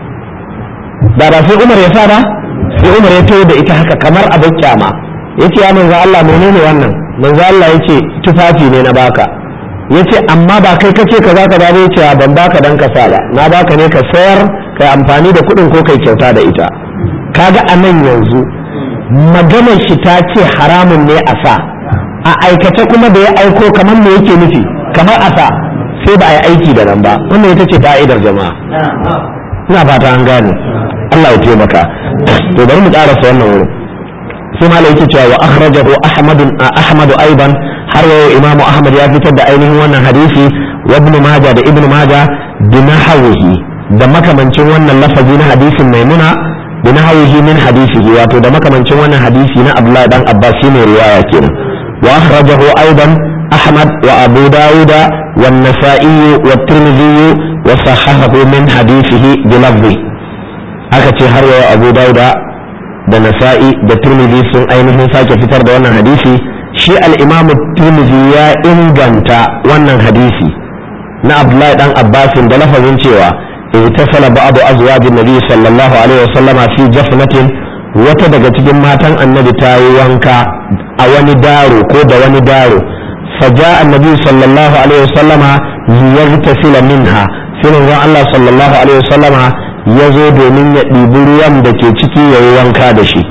da ba sai umar ya sa ba sai umar ya tayo da ita haka kamar abin kyama ya ce ya manzo Allah menene wannan manzo Allah ya ce tufafi ne na baka ya ce amma ba kai kace ka za ka ba ya ce ban baka dan ka sa ba na baka ne ka sayar kai amfani da kuɗin ko kai kyauta da ita kaga a nan yanzu maganar shi ta ce haramun ne a sa a aikace kuma da ya aiko kamar me yake nufi kamar a sa sai ba a yi aiki da nan ba wannan ita ce ka'idar jama'a ina fata an gane Allah ya taimaka to bari mu karasa wannan wurin sai malai yake cewa wa akhrajahu ahmad ahmad aidan har yau imam ahmad ya fitar da ainihin wannan hadisi wa ibn majah da ibn majah bi nahwihi da makamancin wannan lafazi na hadisin maimuna bi nahwihi min hadisihi wato da makamancin wannan hadisi na abdullahi dan abbas shine riwaya kenan wa akhrajahu aidan ahmad wa abu dauda والنسائي والترمذي وصححه من حديثه بلفظه aka ce har yau abu dauda da nasa'i da turmizi sun ainihin sake fitar da wannan hadisi shi al'imam turmizi ya inganta wannan hadisi na abdullahi dan abbasin da lafazin cewa اغتسل بعض ازواج النبي صلى الله عليه وسلم في جفنة wata daga cikin matan annabi ta yi wanka a wani daro ko da wani daro فجاء النبي صلى الله عليه وسلم ليغتسل منها sai manzon Allah sallallahu alaihi wasallama ya zo domin ya ɗibi ruwan da ke ciki ya yi wanka da shi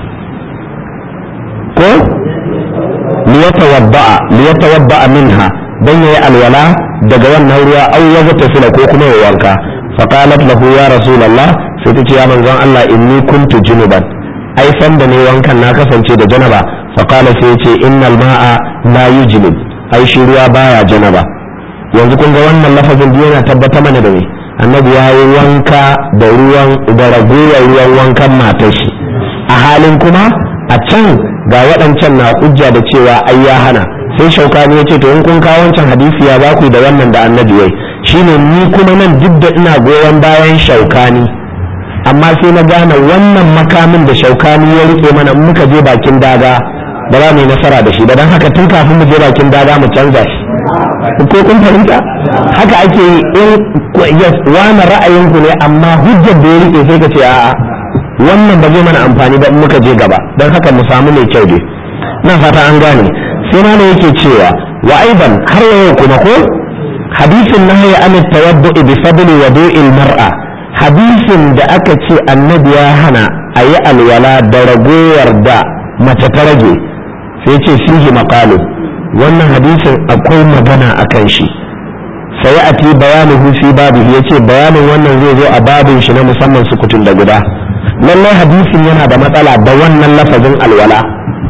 ko liyatawadda'a liyatawadda'a minha dan yayi alwala daga wannan ruwa aw ya tasila ko kuma ya wanka fa qalat lahu ya rasulullah sai ta ce ya manzon Allah inni kuntu junuban ai san da ne wankan na kasance da janaba fa qala sai ya ce innal ma'a la yujnib ai shi ruwa baya janaba yanzu kun ga wannan lafazin biyu yana tabbata mana da me annabi ya yi wanka da ruwan da ragowar ruwan wankan matar shi a halin kuma a can ga waɗancan na hujja da cewa ai ya hana sai shaukani ya ce to in kun kawo wancan hadisi ya za ku da wannan da annabi yayi shine ni kuma nan duk da ina goyon bayan shaukani amma sai na gane wannan makamin da shaukani ya rike mana muka je bakin daga ba za mu yi nasara da shi ba don haka tun kafin mu je bakin daga mu canza shi ko kun fahimta haka ake yi in wani ra'ayinku ne amma hujjar da ya rike sai ka ce a'a wannan ba zai mana amfani ba in muka je gaba don haka mu samu mai kyau dai na fata an gane sai ma ne yake cewa wa aiban har yau kuma ko hadisin nahyi an tawaddu bi fadli wudu'il mar'a hadisin da aka ce annabi ya hana a yi alwala da ragowar da mace ta rage sai ce fihi maqalu wannan hadisin akwai magana a kan shi sai a ti bayanin fi babu ya ce bayanin wannan zai zo a babin shi na musamman sukutun da guda lallai hadisin yana da matsala da wannan lafazin alwala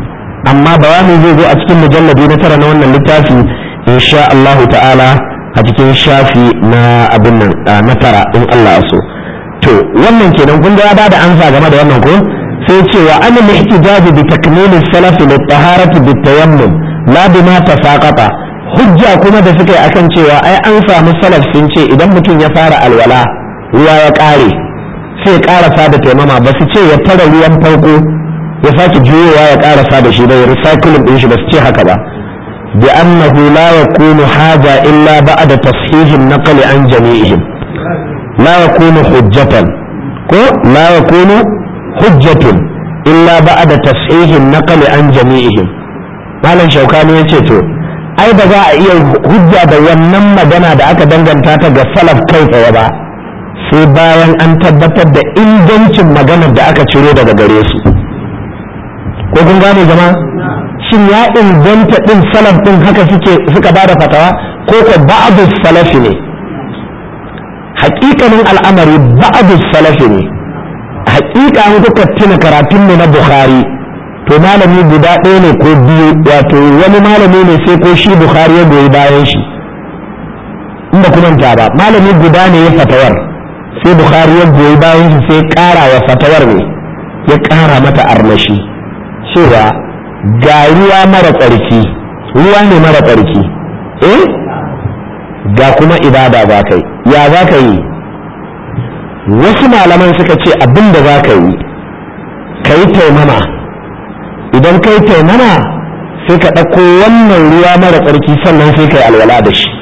amma bayani zai zo a cikin mujalladi na tara na wannan littafi insha Allah ta'ala a cikin shafi na abin nan na tara in Allah so to wannan kenan kun ga ya bada ansa game da wannan ko sai ce wa an al-ihtijaj bi takmil salaf li taharati bi tayammum la bima tafaqata hujja kuma da suka yi akan cewa ai an samu salaf sun ce idan mutum ya fara alwala ruwa ya kare sai ya karasa da taimama ba su ce ya tara ruwan farko ya sake juyowa ya karasa da shi da ya recycling din shi ba su ce haka ba bi annahu la yakunu haja illa ba'da tashihin naql an jami'ihim la yakunu hujjatan ko la yakunu hujjatun illa ba'da tashihin naql an jami'ihim malam shaukani yace to ai ba za a iya hujja da wannan magana da aka danganta ta ga salaf kai tsaye ba sai bayan an tabbatar da ingancin maganar da aka ciro daga gare su ko kun gane jama shin ya inganta din salaf din haka suke suka ba da fatawa ko ko ba'du salafi ne haƙiƙanin al'amari ba'du salafi ne haƙiƙa an kuka tuna karatun mu na bukhari to malami guda ɗaya ne ko biyu wato wani malami ne sai ko shi bukhari ya goyi bayan shi in ba kuma ba malami guda ne ya fatawar sai bukhari ya goyi bayan shi sai ƙara wa fatawar ne ya ƙara mata armashi cewa ga ruwa mara tsarki ruwa ne mara tsarki eh ga kuma ibada za ka yi ya za ka yi wasu malaman suka ce abin da za ka yi ka yi taimama idan ka yi taimama sai ka ɗauko wannan ruwa mara tsarki sannan sai ka yi alwala da shi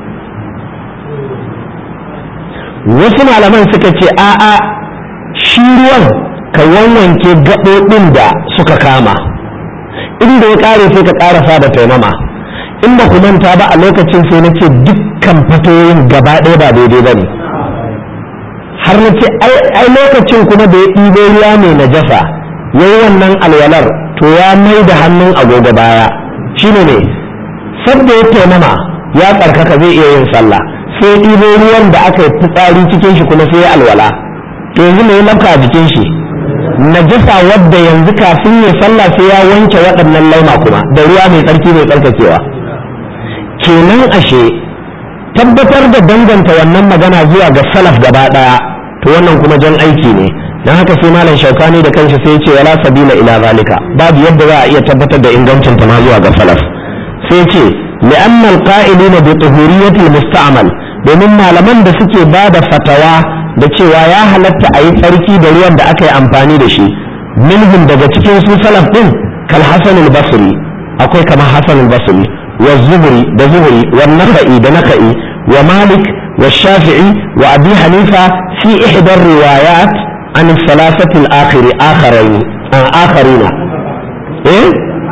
wasu malaman suka ce a'a shi ruwan ka wanwanke gaɓoɓin da suka kama inda ya ƙare sai ka ƙarasa da taimama in ba ku manta ba a lokacin sai na ce dukkan fatoyin gaba ɗaya ba daidai ba ne har na ce ai lokacin kuma da ya ɗibo ruwa mai najasa ya yi wannan alwalar to ya mai da hannun agogo baya shine ne sabda ya taimama ya tsarkaka zai iya yin sallah sai ɗibo ruwan da aka yi fitsari cikin shi kuma sai ya alwala to yanzu mai lafka a jikin shi najasa wadda yanzu kafin ya sallah sai ya wanke waɗannan laima kuma da ruwa mai tsarki mai tsarkakewa kenan ashe tabbatar da danganta wannan magana zuwa ga salaf gaba ɗaya to wannan kuma jan aiki ne don haka sai malam shaukani da kanshi sai ce wala sabila ila zalika babu yadda za a iya tabbatar da ingancin ta ma zuwa ga salaf sai ce li'anna alqa'ilina bi tuhuriyyati musta'mal domin malaman da suke ba da fatawa da cewa ya halatta a yi tsarki da ruwan da aka yi amfani da shi minhum daga cikin su salaf din kal hasan al-basri akwai kamar hasan al-basri wa zuhri da zuhri wa nakhai da nakhai wa malik wa shafi'i wa abi hanifa fi ihda riwayat an thalathati al-akhir akharin akharina eh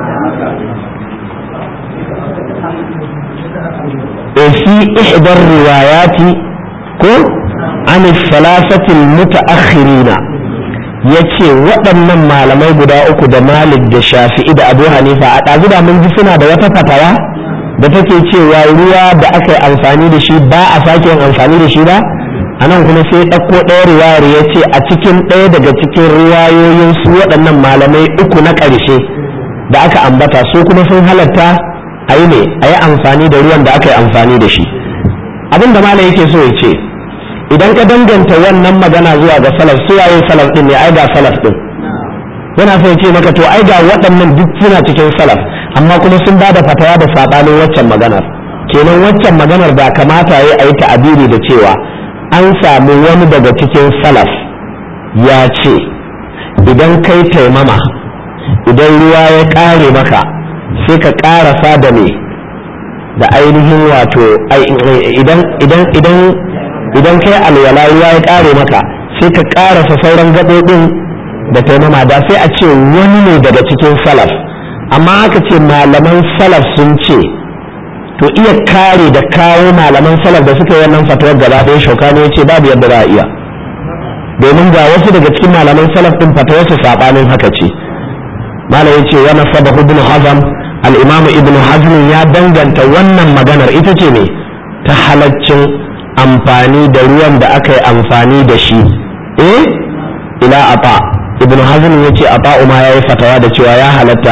في إحدى الروايات كو عن الثلاثة المتأخرين yace waɗannan malamai guda uku da malik da shafi'i da abu hanifa a ɗazu da mun ji suna da wata fatawa da take cewa ruwa da aka yi amfani da shi ba a sake yin amfani da shi ba a nan kuma sai ɗauko ɗaya riwayar ya ce a cikin ɗaya daga cikin riwayoyin su waɗannan malamai uku na ƙarshe da aka ambata su kuma sun halatta a yi ne a yi amfani da ruwan da aka yi amfani da shi abin da malam yake so ya ce idan ka danganta wannan magana zuwa ga salaf su waye salaf din ne ai ga salaf din yana so ya ce maka to ai ga waɗannan duk suna cikin salaf amma kuma sun ba da fatawa da saɓanin waccan maganar kenan waccan maganar da kamata ya a yi ta'abiri da cewa an samu wani daga cikin salaf ya ce idan kai taimama idan ruwa ya ƙare maka sai ka ƙarasa da me da ainihin wato idan idan idan idan kai alwala ruwa ya ƙare maka sai ka ƙarasa sauran gaɓoɓin da taimama da sai a ce wani ne daga cikin salaf amma aka ce malaman salaf sun ce to iya kare da kawo malaman salaf da suka yi wannan fatuwar gaba ɗaya shaukano ya ce babu yadda za a iya domin ga wasu daga cikin malaman salaf ɗin fatuwarsu saɓanin haka ce malam ya ce wani sabahu ibn hazam al'imamu ibn hazm ya danganta wannan maganar ita ce ne ta halaccin amfani da ruwan da aka yi amfani da shi eh ila ata ibn hazm ya ce ata ma ya yi fatawa da cewa ya halatta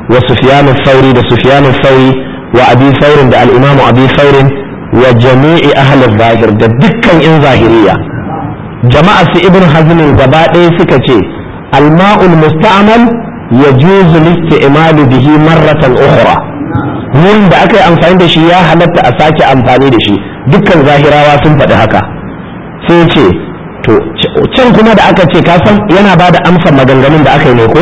wa sufyan al-thawri da sufyan al-thawri wa abi thawr da al-imam abi thawr wa jami'i ahli al-zahir da dukkan in zahiriya jama'a su ibn hazm gaba ɗaya suka ce al-ma'ul musta'mal yajuzu al-isti'mal bihi marratan ukhra ruwan da aka yi amfani da shi ya halatta a sake amfani da shi dukkan zahirawa sun faɗi haka sai ce to can kuma da aka ce kasan yana ba da amsa maganganun da aka yi ne ko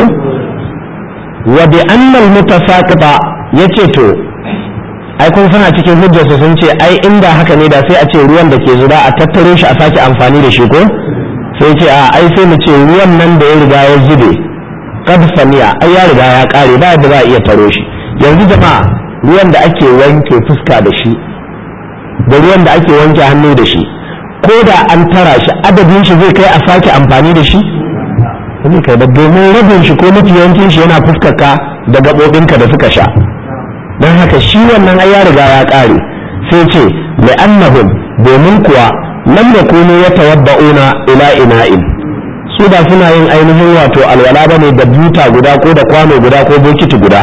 wa bi annal mutasaqita yace to ai kun sana cikin hujjarsu sun ce ai inda haka ne da sai a ce ruwan da ke zuba a tattaro shi a sake amfani da shi ko sai ce a ai sai mu ce ruwan nan da ya riga ya zube kad samiya ai ya riga ya kare ba yadda za a iya taro shi yanzu jama'a ruwan da ake wanke fuska da shi da ruwan da ake wanke hannu da shi ko da an tara shi adadin shi zai kai a sake amfani da shi zai kai da domin rabin shi ko mafi yawancin shi yana fuskarka da gaɓoɓinka da suka sha don haka shi wannan ai ya riga ya ƙare sai ce li'annahum domin kuwa lam yakunu yatawadda'una ila ina'in su ba suna yin ainihin wato alwala bane da buta guda ko da kwano guda ko bokiti guda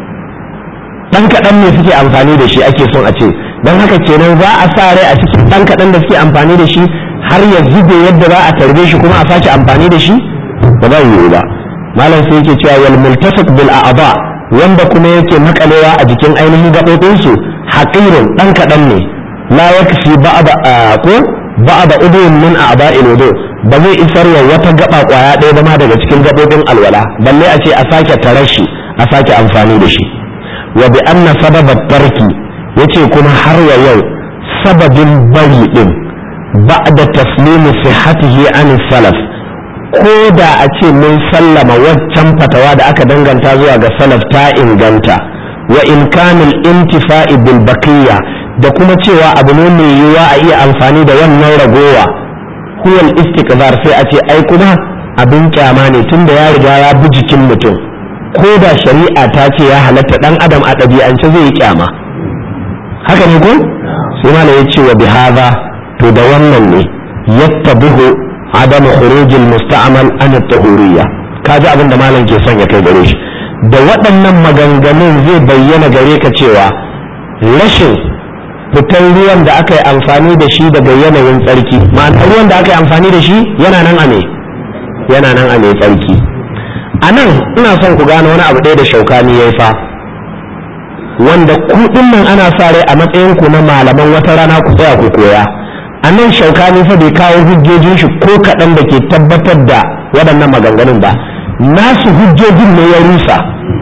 dan kaɗan ne suke amfani da shi ake son a ce don haka kenan za a sa rai a cikin dan kaɗan da suke amfani da shi har ya zube yadda za a tarbe shi kuma a sake amfani da shi ba za yiwu ba malam sai yake cewa wal multafiq bil a'ba wanda kuma yake makalewa a jikin ainihin gaɓoɓin su haqirun dan kaɗan ne la yakfi ba'da ko ba'da udun min a'ba'il wudu ba zai isar wa wata gaba kwaya ɗaya ba ma daga cikin gaɓoɓin alwala balle a ce a sake tarar shi a sake amfani da shi wa bi anna sababa tarki yace kuma har wa yau sababin bari din ba'da taslimu sihhatihi an salaf ko da a ce mun sallama waccan fatawa da aka danganta zuwa ga salaf ta inganta wa imkanul intifa'i bil baqiya da kuma cewa abu ne mai yiwuwa a iya amfani da wannan ragowa huwal istiqbar sai a ce ai kuma abin kyama ne tunda ya riga ya bi jikin mutum ko da shari'a ta ce ya halatta dan adam a ɗabi'ance zai yi kyama haka ne ko sai mala ya ce wa bihaza to da wannan ne yattabihu adam khurujil musta'mal an at-tahuriyya kaji abin da malam ke son ya kai gare shi da waɗannan maganganun zai bayyana gare ka cewa rashin fitar ruwan da aka yi amfani da shi daga yanayin tsarki ma'ana ruwan da aka yi amfani da shi yana nan a me yana nan a mai tsarki a nan ina son ku gane wani abu ɗaya da shaukani ya yi fa wanda kuɗin nan ana sa rai a matsayin ku na malaman wata rana ku tsaya ku koya a nan shaukani fa bai kawo hujjojin shi ko kaɗan da ke tabbatar da waɗannan maganganun ba nasu hujjojin ne ya rusa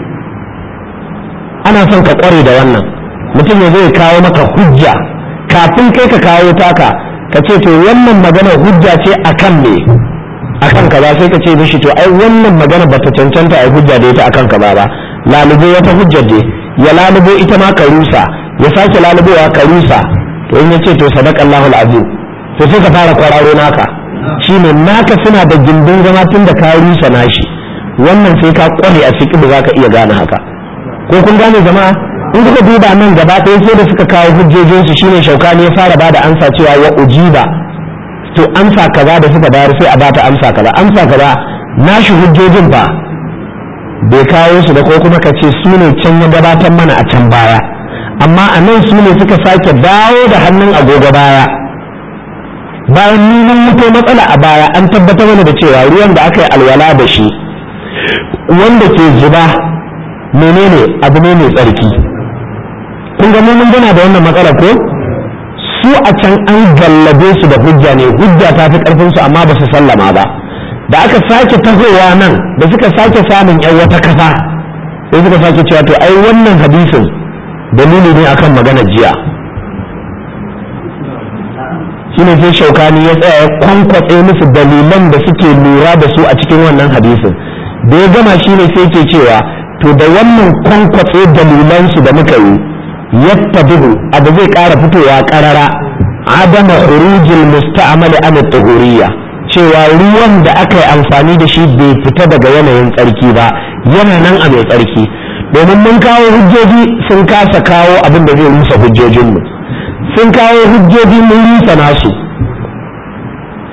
ana son ka ƙware da wannan mutum ya zai kawo maka hujja kafin kai ka kawo taka ka ce to wannan magana hujja ce akan me akan kaza sai ka ce mishi to ai wannan magana bata cancanta ai hujja da ita akan kaza ba lalubo wata hujja je ya lalubo ita ma ka rusa ya sake lalubowa ka rusa to in yace to sadaqallahu alazim to sai ka fara kwararo naka shine naka suna da gindin zama tun da ka rusa nashi wannan sai ka kware a cikin da zaka iya gane haka ko kun gane jama'a in kuka duba nan gaba ɗaya sai da suka kawo hujjojinsu shine shaukani ya fara bada amsa cewa wa ujiba to amsa kaza da suka bayar sai a bata amsa kaza amsa kaza nashi hujjojin fa bai kawo su da ko kuma ka ce su ne can ya gabatar mana a can baya amma a nan su ne suka sake dawo da hannun agogo baya bayan nunan mutu matsala a baya an tabbatar mana da cewa ruwan da aka yi alwala da shi wanda ke zuba menene abu ne mai tsarki kun ga mun gana da wannan matsala ko su a can an gallabe su da hujja ne hujja ta fi karfin su amma ba su sallama ba da aka sake tahowa nan da suka sake samun yan wata kasa sai suka sake cewa to ai wannan hadisin dalili ne akan magana jiya shine sai shaukani ya tsaya ya kwankwatse musu dalilan da suke lura da su a cikin wannan hadisin da ya gama shine sai ke cewa to da wannan kwankwatse dalilansu da muka yi yattabihu abu zai ƙara fitowa ƙarara adama khurujil musta'mali an tuhuriyya cewa ruwan da aka yi amfani da shi bai fita daga yanayin tsarki ba yana nan a mai tsarki domin mun kawo hujjoji sun kasa kawo abin da zai rusa hujjojinmu sun kawo hujjoji mun rusa nasu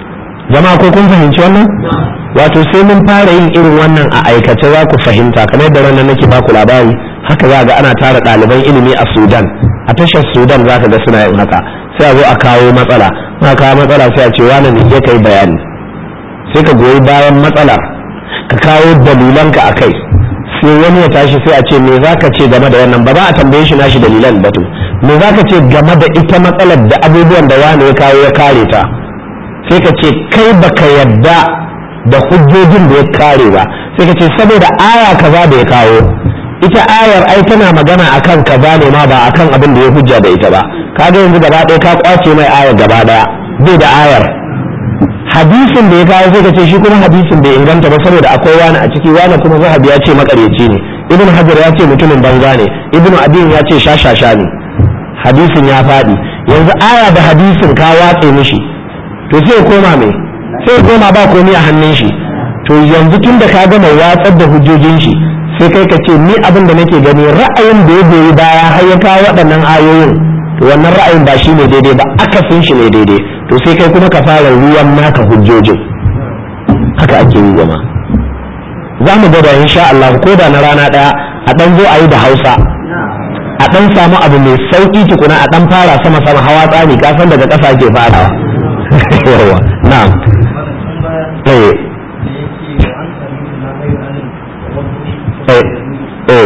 jama'a ko kun fahimci wannan wato sai mun fara yin irin wannan a aikace za ku fahimta kamar yadda ranar nake ba ku labari haka za ga ana tara ɗaliban ilimi a sudan a tashar sudan za ka ga suna yin haka sai a zo a kawo matsala ma kawo matsala sai a ce wani ne ya kai bayani sai ka goyi bayan matsalar ka kawo dalilanka a kai sai wani ya tashi sai a ce me za ka ce game da wannan ba za a tambaye shi nashi dalilan ba to me za ka ce game da ita matsalar da abubuwan da wani ya kawo ya kare ta sai ka ce kai baka yadda da hujjojin da ya kare ba sai ka ce saboda aya kaza da ya kawo ita ayar ai tana magana akan kaza ne ma ba akan abin da ya hujja da ita ba kaga yanzu gaba ɗaya ka kwace mai ayar gaba ɗaya bai da ayar hadisin da ya kawo sai ka ce shi kuma hadisin bai inganta ba saboda akwai wani a ciki wani kuma zahabi ya ce makaryaci ne ibn hajar ya ce mutumin banza ne ibn adin ya ce shashasha ne hadisin ya faɗi yanzu aya da hadisin ka watse mishi to sai ya koma me sai ya koma ba komai a hannun shi to yanzu tun da ka gama watsar da hujjojin shi sai kai ka ce ni abin da nake gani ra'ayin da ya goyi baya har ya kawo waɗannan ayoyin to wannan ra'ayin ba shi ne daidai ba akasin shi ne daidai to sai kai kuma ka fara ruwan naka hujjojin haka ake yi zama za mu gwada insha Allah ko da na rana ɗaya a ɗan zo a yi da Hausa a ɗan samu abu mai sauƙi tukuna a ɗan fara sama sama hawa tsani kasan daga ƙasa ke farawa yawa na'am eh eh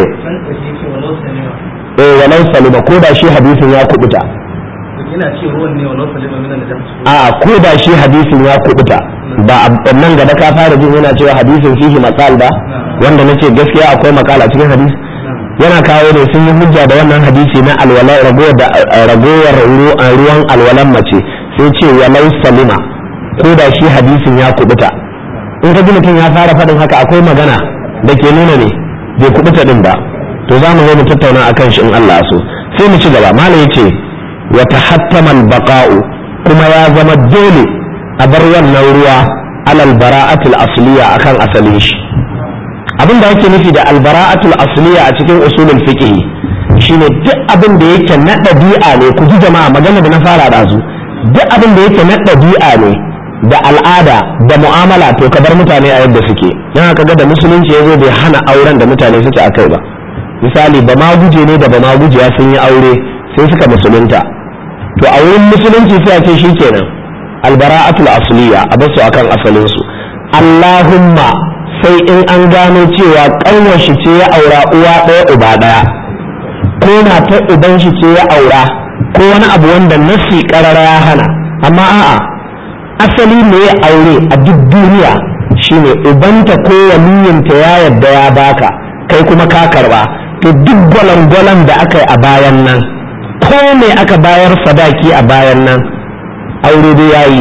eh walau salima ko da shi hadisin ya kubuta yana ce ruwan ne walau salima min al-jams a ko da shi hadisin ya kubuta ba a nan gaba ka fara jin yana cewa hadisin fihi matsal ba wanda nace gaskiya akwai makala cikin hadisi yana kawo ne sun yi hujja da wannan hadisi na alwala ragowar ruwan alwalan mace sai ce walau salima ko da shi hadisin ya kubuta in ka ji mutum ya fara faɗin haka akwai magana da ke nuna ne bai kubuta din ba to za mu zo mu tattauna akan shi in Allah so sai mu ci gaba malam yace wa tahattama al-baqa'u kuma ya zama dole a bar wannan ruwa alal bara'atul asliya akan asalin shi abin da yake nufi da albara'atul asliya a cikin usulul fiqh shine duk abin da yake na ɗabi'a ne ku ji jama'a magana da na fara da su duk abin da yake na ɗabi'a ne da al'ada da mu'amala to ka bar mutane a yadda suke yana kaga da musulunci ya zo bai hana auren da mutane suke a kai ba misali ba ma guje ne da ba ma gujiya sun yi aure sai suka musulunta to a wurin musulunci sai a ce shikenan albara'atul asliya a basu akan asalin su Allahumma sai in an gano cewa ƙanwar shi ce ya aura uwa ɗaya uba ɗaya ko na ta uban shi ce ya aura ko wani abu wanda nasi ƙarara ya hana amma a'a asali ne ya aure a duk duniya shine ubanta ko waliyinta ya yadda ya baka kai kuma ka karba to duk gwalangwalan da aka yi a bayan nan ko me aka bayar sadaki a bayan nan aure dai yayi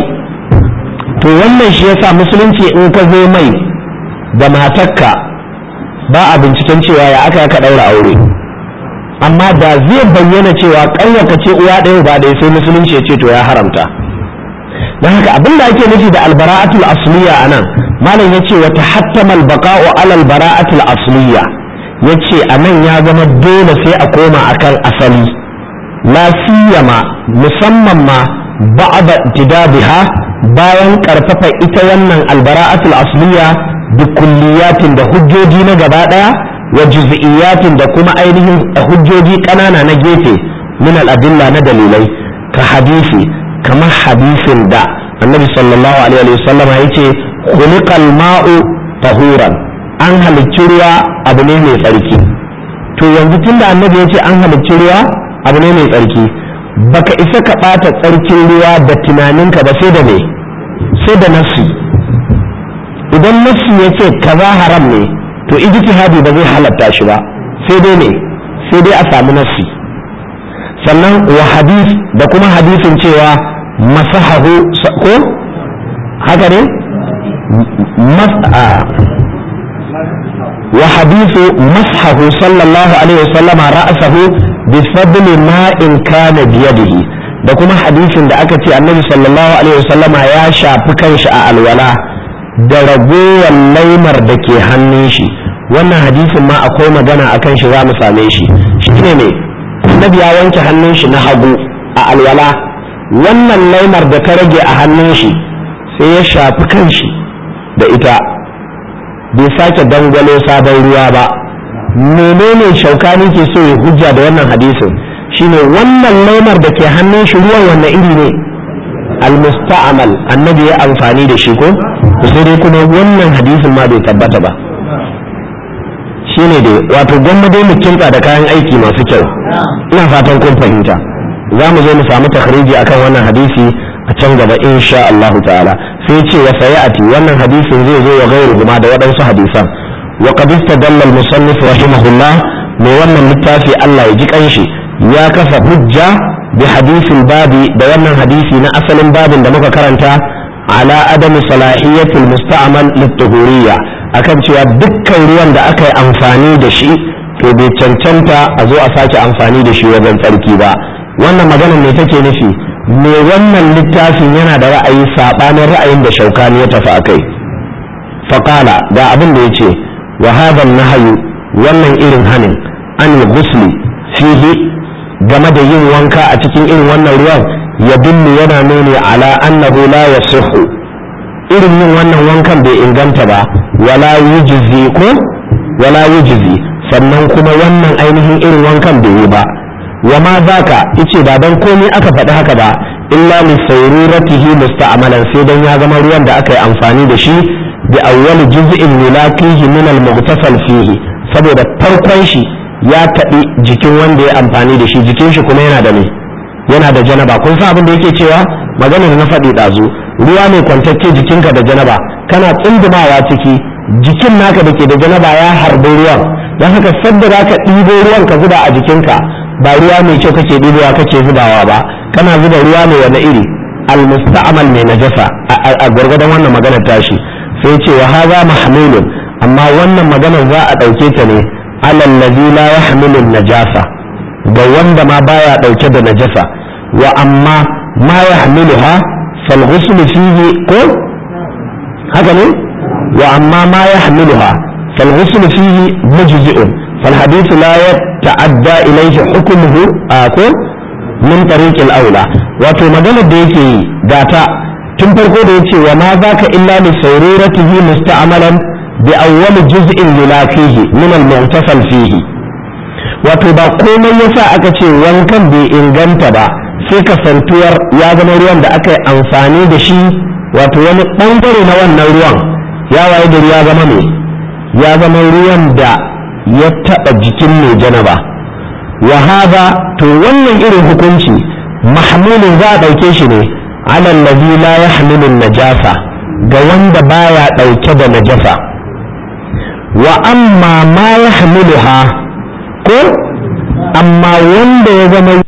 to wannan shi yasa musulunci in ka zo mai da matarka ba a binciken cewa ya aka ka daura aure amma da zai bayyana cewa ƙanyarka ce uwa ɗaya ba ɗaya sai musulunci ya ce to ya haramta don haka abin da ake nufi da albara'atul asliya a nan malam ya ce wata hattamal baka'u alal bara'atul asliya ya ce a nan ya zama dole sai a koma akan asali la siyama musamman ma ba'da tidabiha bayan karfafa ita wannan albara'atul asliya bi kulliyatin da hujjoji na gaba daya wa juz'iyatin da kuma ainihin hujjoji kanana na gefe min al-adilla na dalilai ka hadisi kamar hadisin da annabi sallallahu alaihi wa sallam ya ce khuliqal ma'u tahuran an halicci ruwa abu ne mai tsarki to yanzu tunda annabi ya ce an halicci ruwa abu ne mai tsarki baka isa ka ɓata tsarkin ruwa da tunaninka ba sai da me sai da nassi idan nassi ya ce kaza haram ne to ijtihadi ba zai halatta shi ba sai dai ne sai dai a samu nassi sannan wa hadis da kuma hadisin cewa masahahu ko haka ne wa hadisu mashahu sallallahu alaihi wasallam ra'sahu bi fadli ma in kana biyadihi da kuma hadisin da aka ce annabi sallallahu alaihi wasallama ya shafi kanshi a alwala da ragowar laimar da ke hannun shi wannan hadisin ma akwai magana akan shi za mu same shi shine ne annabi ya wanke hannun shi na hagu a alwala wannan laimar da ta rage a hannun shi sai ya shafi kanshi da ita bai sake dangwalo sabon ruwa ba menene shaukani ke so ya hujja da wannan hadisin shine wannan laimar da ke hannun shi ruwan wannan iri ne almusta'amal annabi ya amfani da shi ko sai dai kuma wannan hadisin ma bai tabbata ba shine dai wato gwamma dai mu kinka da kayan aiki masu kyau ina fatan kun fahimta za mu zo mu samu takhriji akan wannan hadisi a can gaba insha Allah ta'ala sai ce wa sayati wannan hadisin zai zo wa gairu kuma da waɗansu hadisan wa qad istadalla al-musannif rahimahullah mai wannan littafi Allah ya ji kanshi ya kafa hujja bi hadisin babi da wannan hadisi na asalin babin da muka karanta ala adami salahiyatul musta'mal lit-tuhuriyya akan cewa dukkan ruwan da aka yi amfani da shi to bai cancanta a zo a sake amfani da shi wajen tsarki ba wannan maganar ne take nufi me wannan littafin yana da ra'ayi saɓanin ra'ayin da shaukani ya tafi akai faƙala ga abin da ya ce wa hadha nahyu wannan irin hanin an ghusli fihi game da yin wanka a cikin irin wannan ruwan ya dillu yana nuni ala annahu la yasihhu irin yin wannan wankan bai inganta ba wala yujzi ko wala yujzi sannan kuma wannan ainihin irin wankan bai yi ba wa ma zaka yace ba dan komai aka faɗi haka ba illa li sayruratihi musta'malan sai dan ya zama ruwan da aka yi amfani da shi bi awwal juz'in mulaqihi min al-mughtasal fihi saboda farkon shi ya taɓi jikin wanda ya amfani da shi jikin shi kuma yana da me yana da janaba kun san abin da yake cewa maganar na faɗi ɗazu ruwa mai kwantacce jikinka da janaba kana tsundumawa ciki jikin naka da ke da janaba ya harbi ruwan don haka sadda za ka ɗibo ruwan ka zuba a jikinka ba ruwa mai kyau kake ɗibowa kake zubawa ba kana zuba ruwa mai wani iri almusta'mal mai najasa a gwargwadon wannan maganar tashi sai ce wa haza mahmulun amma wannan maganar za a ɗauke ta ne alal ladhi la yahmilu najasa ga wanda ma baya ɗauke da najasa wa amma ma yahmiluha fal ghusl fihi ko haka ne wa amma ma yahmiluha fal ghusl fihi mujzi'un fal hadith la yata'adda ilayhi hukmuhu ko min tariq al aula wato maganar da yake yi gata tun farko da yace wa ma zaka illa li sayruratihi musta'malan bi awwal juz'in yulaqihi min al mu'tasal fihi wato ba komai yasa aka ce wankan bai inganta ba sai kasantuwar ya zama ruwan da aka yi amfani da shi wato wani bangare na wannan ruwan ya waye da ya zama mai ya zama ruwan da ya taɓa jikin mai janaba wa hada to wannan irin hukunci mahmulin za a ɗauke shi ne alal ladhi la yahmilu najasa ga wanda baya ɗauke da najasa wa amma ma yahmiluha ko amma wanda ya zama